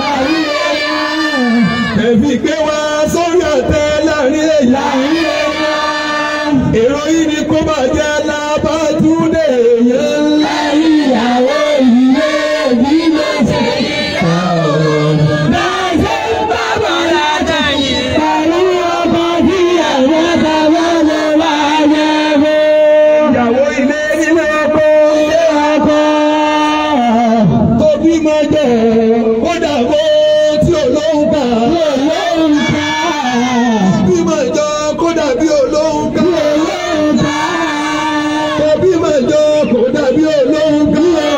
Ẹbí gbé wa sórí àtẹ láàrin èèyàn. Èrò yìí ni kó bàjẹ́ Lábàtúndé yẹn ńlá. Ìyàwó ilé nílé ọkọ. Tó bímọ jẹ kó dàgbó tí olóhùn kà. Bímọ jọ kó dàbí olóhùn kà. Tó bímọ jọ kó dàbí olóhùn kà.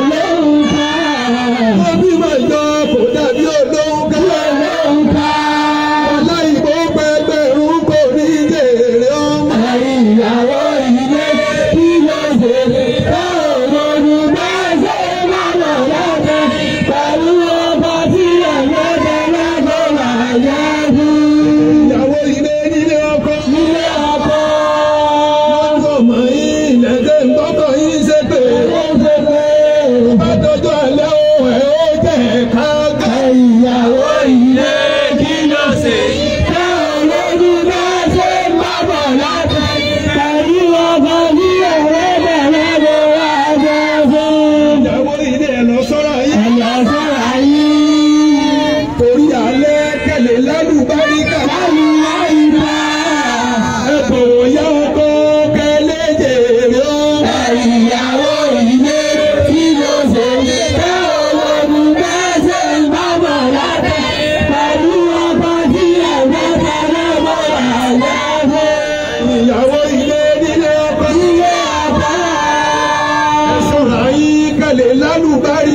Tó bímọ jọ kó dàbí olóhùn kà. Aláìgbó pẹgbẹ̀rún kò ní jèrè ọmọ. Ìyàwó ilé kí ló ṣe lè káwọn olùgbàṣẹ́ máa lọ lábẹ́ pẹ̀lú ọba tí ẹ̀yọ́ tẹ́lẹ̀ kó máa yá jù. Ìyàwó ilé nílé ọkọ. Ilé ọkọ Lọ́jọ́ mọ̀ yín lẹ́sẹ̀ ń tọ́kọ̀ yín ṣe pé. ó ṣe pé Bá dọjọ́ alẹ́ o, ẹ̀ ó jẹ́ ká gbà. ìyàwó ilé kí ló ṣe yìí. Káwọn olùgbàṣẹ́ máa bọ̀ lábẹ́ pẹ̀lú ọba tí lálùbárí.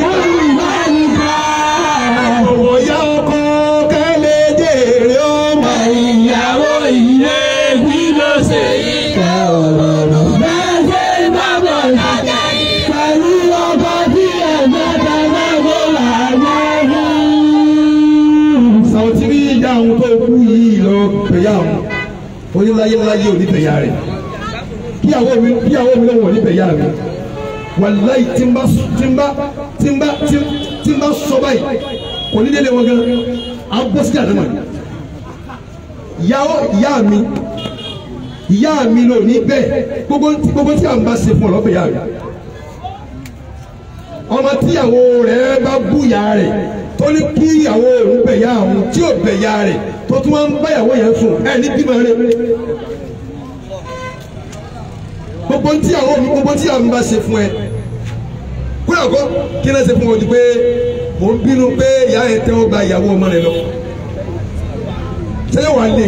Ọ̀wọ̀ ya ọkọ kẹ́lẹ́ jèrè ọmọ. ìyàwó ilé bí ló ṣe yí ká ọ̀rọ̀ lọ. bẹ́ẹ̀ ṣe ń bá bọ̀ lájà yìí. pẹ̀lú ọkọ̀ tí ẹ̀gbẹ́ tẹ́lẹ̀ kó là á gbẹ́rù. Sàwùtí rí ìyá àwọn tó kú yìí lọ pẹ̀yà àwọn. Oníláyé láyé ò ní pẹ̀yà rẹ̀. Kíyàwó mi kíyàwó mi lọ́wọ́ ní pẹ̀yà mi. Wàláyé tí ń bá tí ń bá tí ń bá tí ń- tí ń bá sọ báyìí. Kò ní délé wọn gan. À ń bọ́ sí àdámà ni. Ìyàwó ìyá mi ìyá mi ló ní bẹ́ẹ̀ gbogbo gbogbo tí à ń bá ṣe fún ọ lọ́bẹ̀ ìyá rẹ̀ ọmọ tíyàwó rẹ̀ bá bú ìyá rẹ̀ tó ní kí ìyàwó òun bẹ̀ ìyá òun tí ò bẹ̀ ìyá rẹ̀ tó tún wá ń bá ìyàwó yẹn sùn ẹ̀ ní bímọ rẹ̀ gbogbo tíyàwó mi gbogbo tíyàwó mi bá ṣe fún ẹ kúrò kó kí náà ṣe fún ọ ju pé mò ń bínú pé ìyá yẹn tẹ́wọ́ gba ìyàwó ọmọ rẹ̀ lọ ṣé wàá lé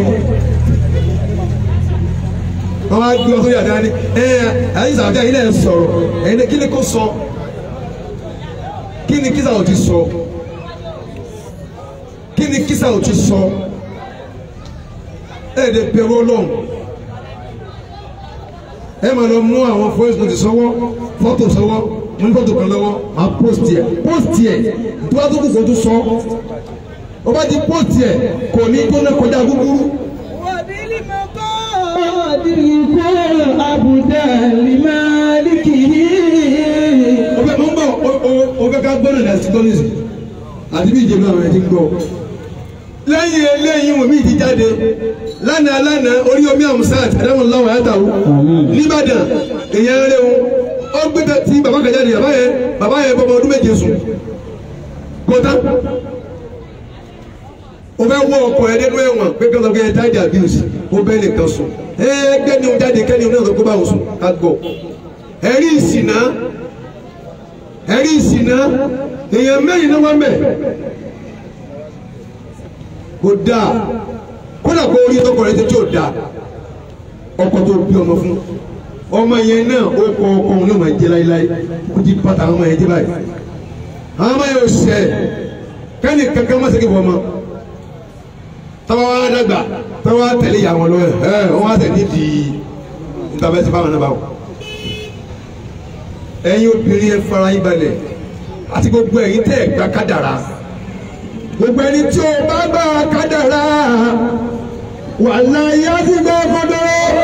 wọn wá gbé ọsọ yàrá ni ẹ ẹ ìsàbíà yìí náà sọ̀rọ̀ ẹni kí ni kò sọ kí ni kísà ò ti sọ kí ni kísà ò ti sọ ẹ ẹ dẹ bẹ̀rù Ọlọ́run ẹ máa lọ mú àwọn voice note sọ́wọ́ fọ́tò sọ́wọ́ mo ní fọ́tò kan lọ́wọ́ máa post yẹ post yẹ tó bá tó kù kó tó sọ ọ bá ti post yẹ kò ní tó náà kọjá gbúgbúrú. Adìrìkọ́ àbùdá limáàlìkì. o fẹ́ mọ̀ ń bọ̀ o- o- o fẹ́ ká gbọ́dọ̀ ní ẹ̀sìn tọ́lísì àti bí ìjẹun àwọn ẹ̀dín gbọ́. lẹ́yìn eléyìí wọ́n mi ti jáde lánàá lánàá orí omi amusat ẹ̀dáwọn láwọn ayáta o nìbàdàn èèyàn rẹ o ó gbé bẹ tí bàbá kan jáde bàbá yẹn bàbá yẹn bọ́mọ ọdún méje sùn kóta o fẹ́ wọ ọkọ ẹ nínú ẹ̀wọ̀n pé kí wọ́n sọ pé ẹ táìdì abuse o bẹ́ẹ̀ nìkan sùn ẹ gbẹ́ni o jáde kẹ́ni o náà sọ pé báwo sùn ká gbọ́ ẹ̀rí ìsìnà ẹ̀rí ìsìnà èèyàn mẹ́rin náà wọ́n mẹ́ kò dáa kódà kó orí tọkọ rẹ ti tí ò dáa ọkọ tó bí ọmọ fún ọmọ yẹn náà ó kọ ọkọ òun náà máa jẹ láéláé kó ti pàtà àwọn ọmọ yẹn jẹ báyìí àwọn ọmọ yẹn ò sẹ kẹ́ni kankan má segin fún ọmọ tọ́wọ́ wa dàgbà tọ́wọ́ wa tẹ̀lé ìyá wọn lọ́wọ́ ẹ̀ ẹ̀ wọ́n wá tẹ̀ nídìí níta bẹ́ẹ̀ ti fáwọn náà báwọn ẹ̀yin obìnrin ẹ fara yín balẹ̀ àti gbogbo ẹ̀yin tẹ́ ẹ gba kádàrá gbogbo ẹni tí o bá gba kádàrá wàláhì á sì gbọ́ fọdọ́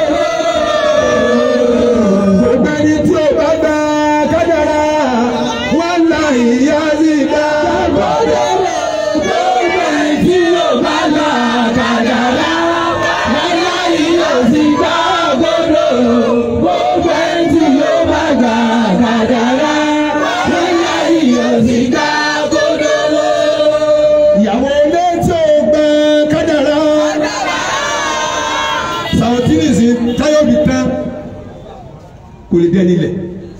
gbogbo ẹni tí o bá gba kádàrá wàláhì á sì gbọ́ fọdọ́. Gbogbo ìdí yóò bá gbà kàdàrà. Bàbá yìí yóò sì gbà gbọdọ̀. Gbogbo ìdí yóò bá gbà kàdàrà. Bàbá yìí yóò sì gbà gbọdọ̀. ìyàwó ilé tí o gba kádàrá sàwọ́tí nìsí táyọ̀ bí tán kò lè dẹ́ nílẹ̀.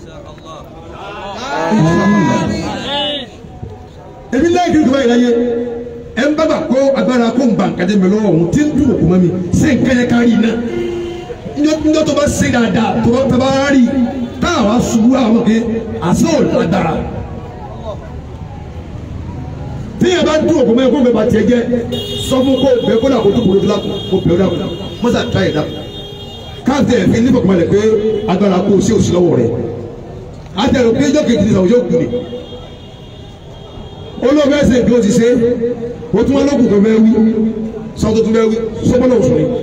ebi lẹ́yìn kiri kaba yìí láyé ẹ ń bábà kó agbára kó ń ba nǹkan jẹ́ mi lọ́wọ́ òun tí ń dùn òkú mọ́ mi ṣé nǹkan yẹn kárí iná njọ́ tó bá ṣe dáadáa tó bá tó bá rí táwa ṣubú àwọn ọmọge àṣọ ò lágbára tíyẹn bá dùn òkú mọ́ ẹ̀kọ́ mẹ́ba tiẹ̀ jẹ́ sọ fún kó bẹ́ẹ̀ kó dà kó tó kúrò tó lákò kó bẹ́ẹ̀ dà kó mọ́sá tá yẹ̀ dà káàtì ẹ̀fín nípa kọ́mọ́ rẹ̀ pé agbára kó o sí òsì lọ́wọ́ rẹ̀ àtẹ̀rù pé ẹjọ́ kejì ní sàwùjọ́ kù ni olóògbé ẹsẹ̀ bí o ti ṣe o tún wọn lókùn tó bẹ́ẹ̀ wí sọ́tò tó bẹ́ẹ̀ wí sọ́gbọ́n òsùn ni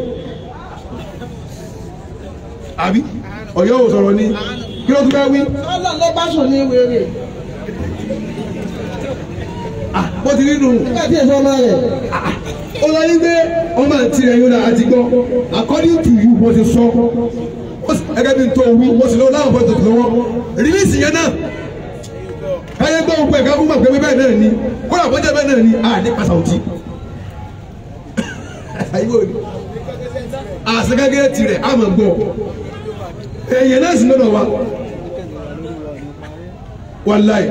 àbí ọ̀yọ́ ò sọ̀rọ̀ ni kí ló tún bẹ́ẹ̀ wí Ọlọ́run ló bá sùn ní wèrè. ah bó ti rí nù Nígbà tí èso ọmọ rẹ̀. ó lọ yí pé ọmọ àti rẹ̀ yóò dá àti gbọ́ according to you bó ti sọ ó sì- gẹ́gẹ́ bí n tó wí mo sì lọ láwọn fọ́tò tó lọ́wọ́ rìlíìsì yẹn náà káyé gbọ́ gbogbo ẹ̀ka fún màgbé bẹ́ẹ̀ náà ni kódà bọ́jà bẹ́ẹ̀ náà ni a ní pàṣàwùtì àyíwò ni àṣegẹ́gẹ́ tirẹ̀ a máa gbọ́ èèyàn náà sì lọ́dọ̀ wa wàláì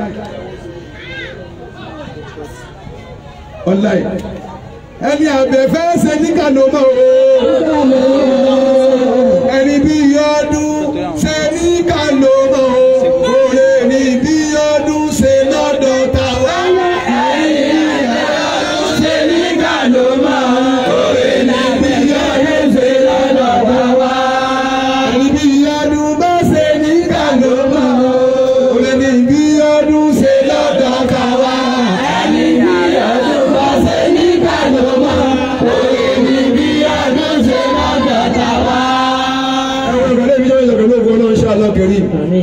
wàláì ẹni àbẹ̀fẹ́ ṣe ní kàlómọ́ o ẹni bí yọdún ṣe ní kàlómọ́ o òrè ní bí yọdún ṣe náà. kẹrin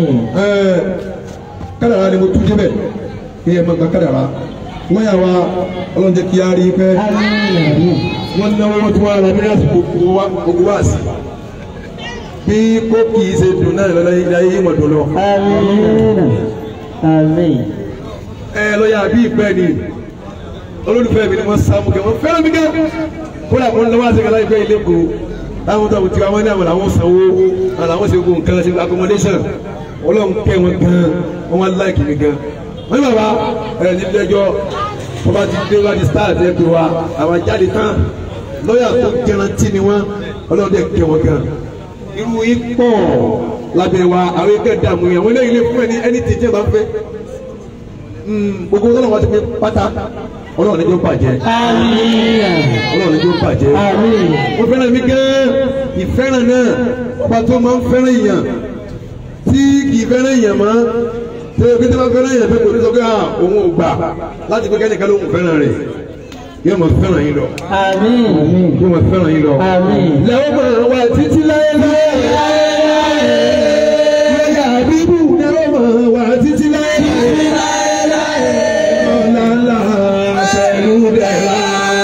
kádàrá ni mo tún débẹ̀ kí ẹ máa gba kádàrá wọ́n yà wá ọlọ́run jẹ́ kí á rí pẹ́ wọ́n náwó wọ́n tún wá ra mílíọ̀nù gbogbo wá sí bí kò kì í ṣe dùn náà lọ́la ilé ayé mọ̀ dùn lọ. ẹ lọ́yà bí ìpẹ́ ni olólùfẹ́ mi ni wọ́n sá mú kẹ́ wọ́n fẹ́ràn mi kẹ́ kó lè kún lọ́wọ́ àṣekẹ́ láì pẹ́ ilé kó táwọn tó ti wá ní àwọn làwọn sanwó làwọn ṣe gbogbo nǹkan ṣe accommodation ọlọ́run kẹ́ wọn gan wọ́n wá láìkì mi gan wọ́n ní bàbá ẹ̀ ní ilé-ẹjọ́ wọ́n bá ti dé wá di stars ẹ̀ pé wa àwọn jáde tán lọ́yà tó garanti ni wọ́n ọlọ́run dẹ̀ kẹ́ wọn gan irú yìí pọ̀ lábẹ́ wa àwọn ẹgbẹ́ dààmú yẹn àwọn eléyìí lè fún ẹ ní ẹni tí jẹ́ bá ń fẹ́ gbogbo ọlọ́run wa ti fi pátá ọlọ́run níjọ́ bàjẹ́ ọlọ́run níjọ́ bàjẹ́ wọ́n fẹ́ràn mi gan ìfẹ́ràn náà ọba tó máa ń fẹ́ràn èèyàn tí kì í fẹ́ràn èèyàn mọ́ tí o kí tí wọ́n fẹ́ràn èèyàn pé kò ní sọ pé òun ò gbà láti pé kẹ́nìkan ló ń fẹ́ràn rẹ̀ yóò máa fẹ́ràn yín lọ yóò máa fẹ́ràn yín lọ lẹ́wọ́n máa wà títí láyé láyé láyé àbíbù lẹ́wọ́n máa wà títí láyé láyé ọ̀làlà pẹ̀lú dẹ̀ra.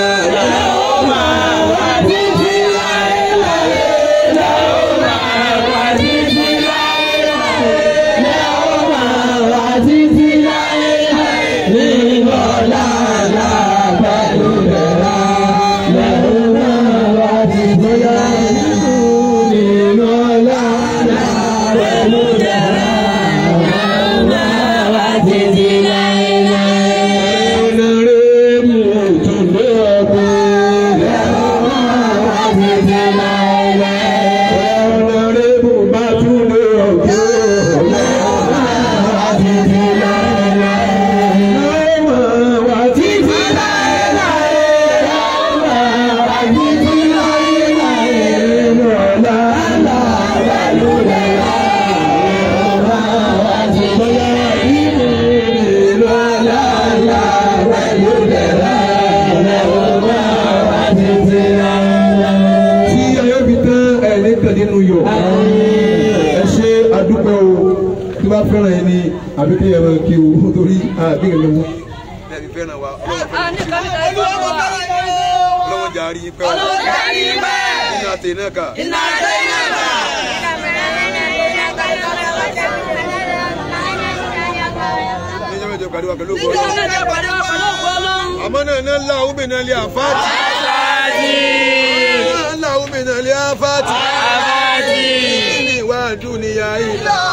fẹ́ràn yẹn ni àbí kí yẹn máa kí o torí àbí yẹn lọ́wọ́. ẹbí fẹ́ràn wa ọlọ́wọ́ jà rí pẹ́ o Ọlọ́wọ́ jà rí pẹ́. iná àti iná kà. Iná àti iná kà. níjọ́ mẹ́jọ pàdé wa pẹ̀lú ògbó Níjọ́ ọlọ́run. mẹ́jọ pàdé wa pẹ̀lú ògbó Ọlọ́run. àmọ́ náà iná ńlá òun bìnrin ilé àfáàtì. iná ńlá òun bìnrin ilé àfáàtì. ní ìwà àdúnyà ìlà.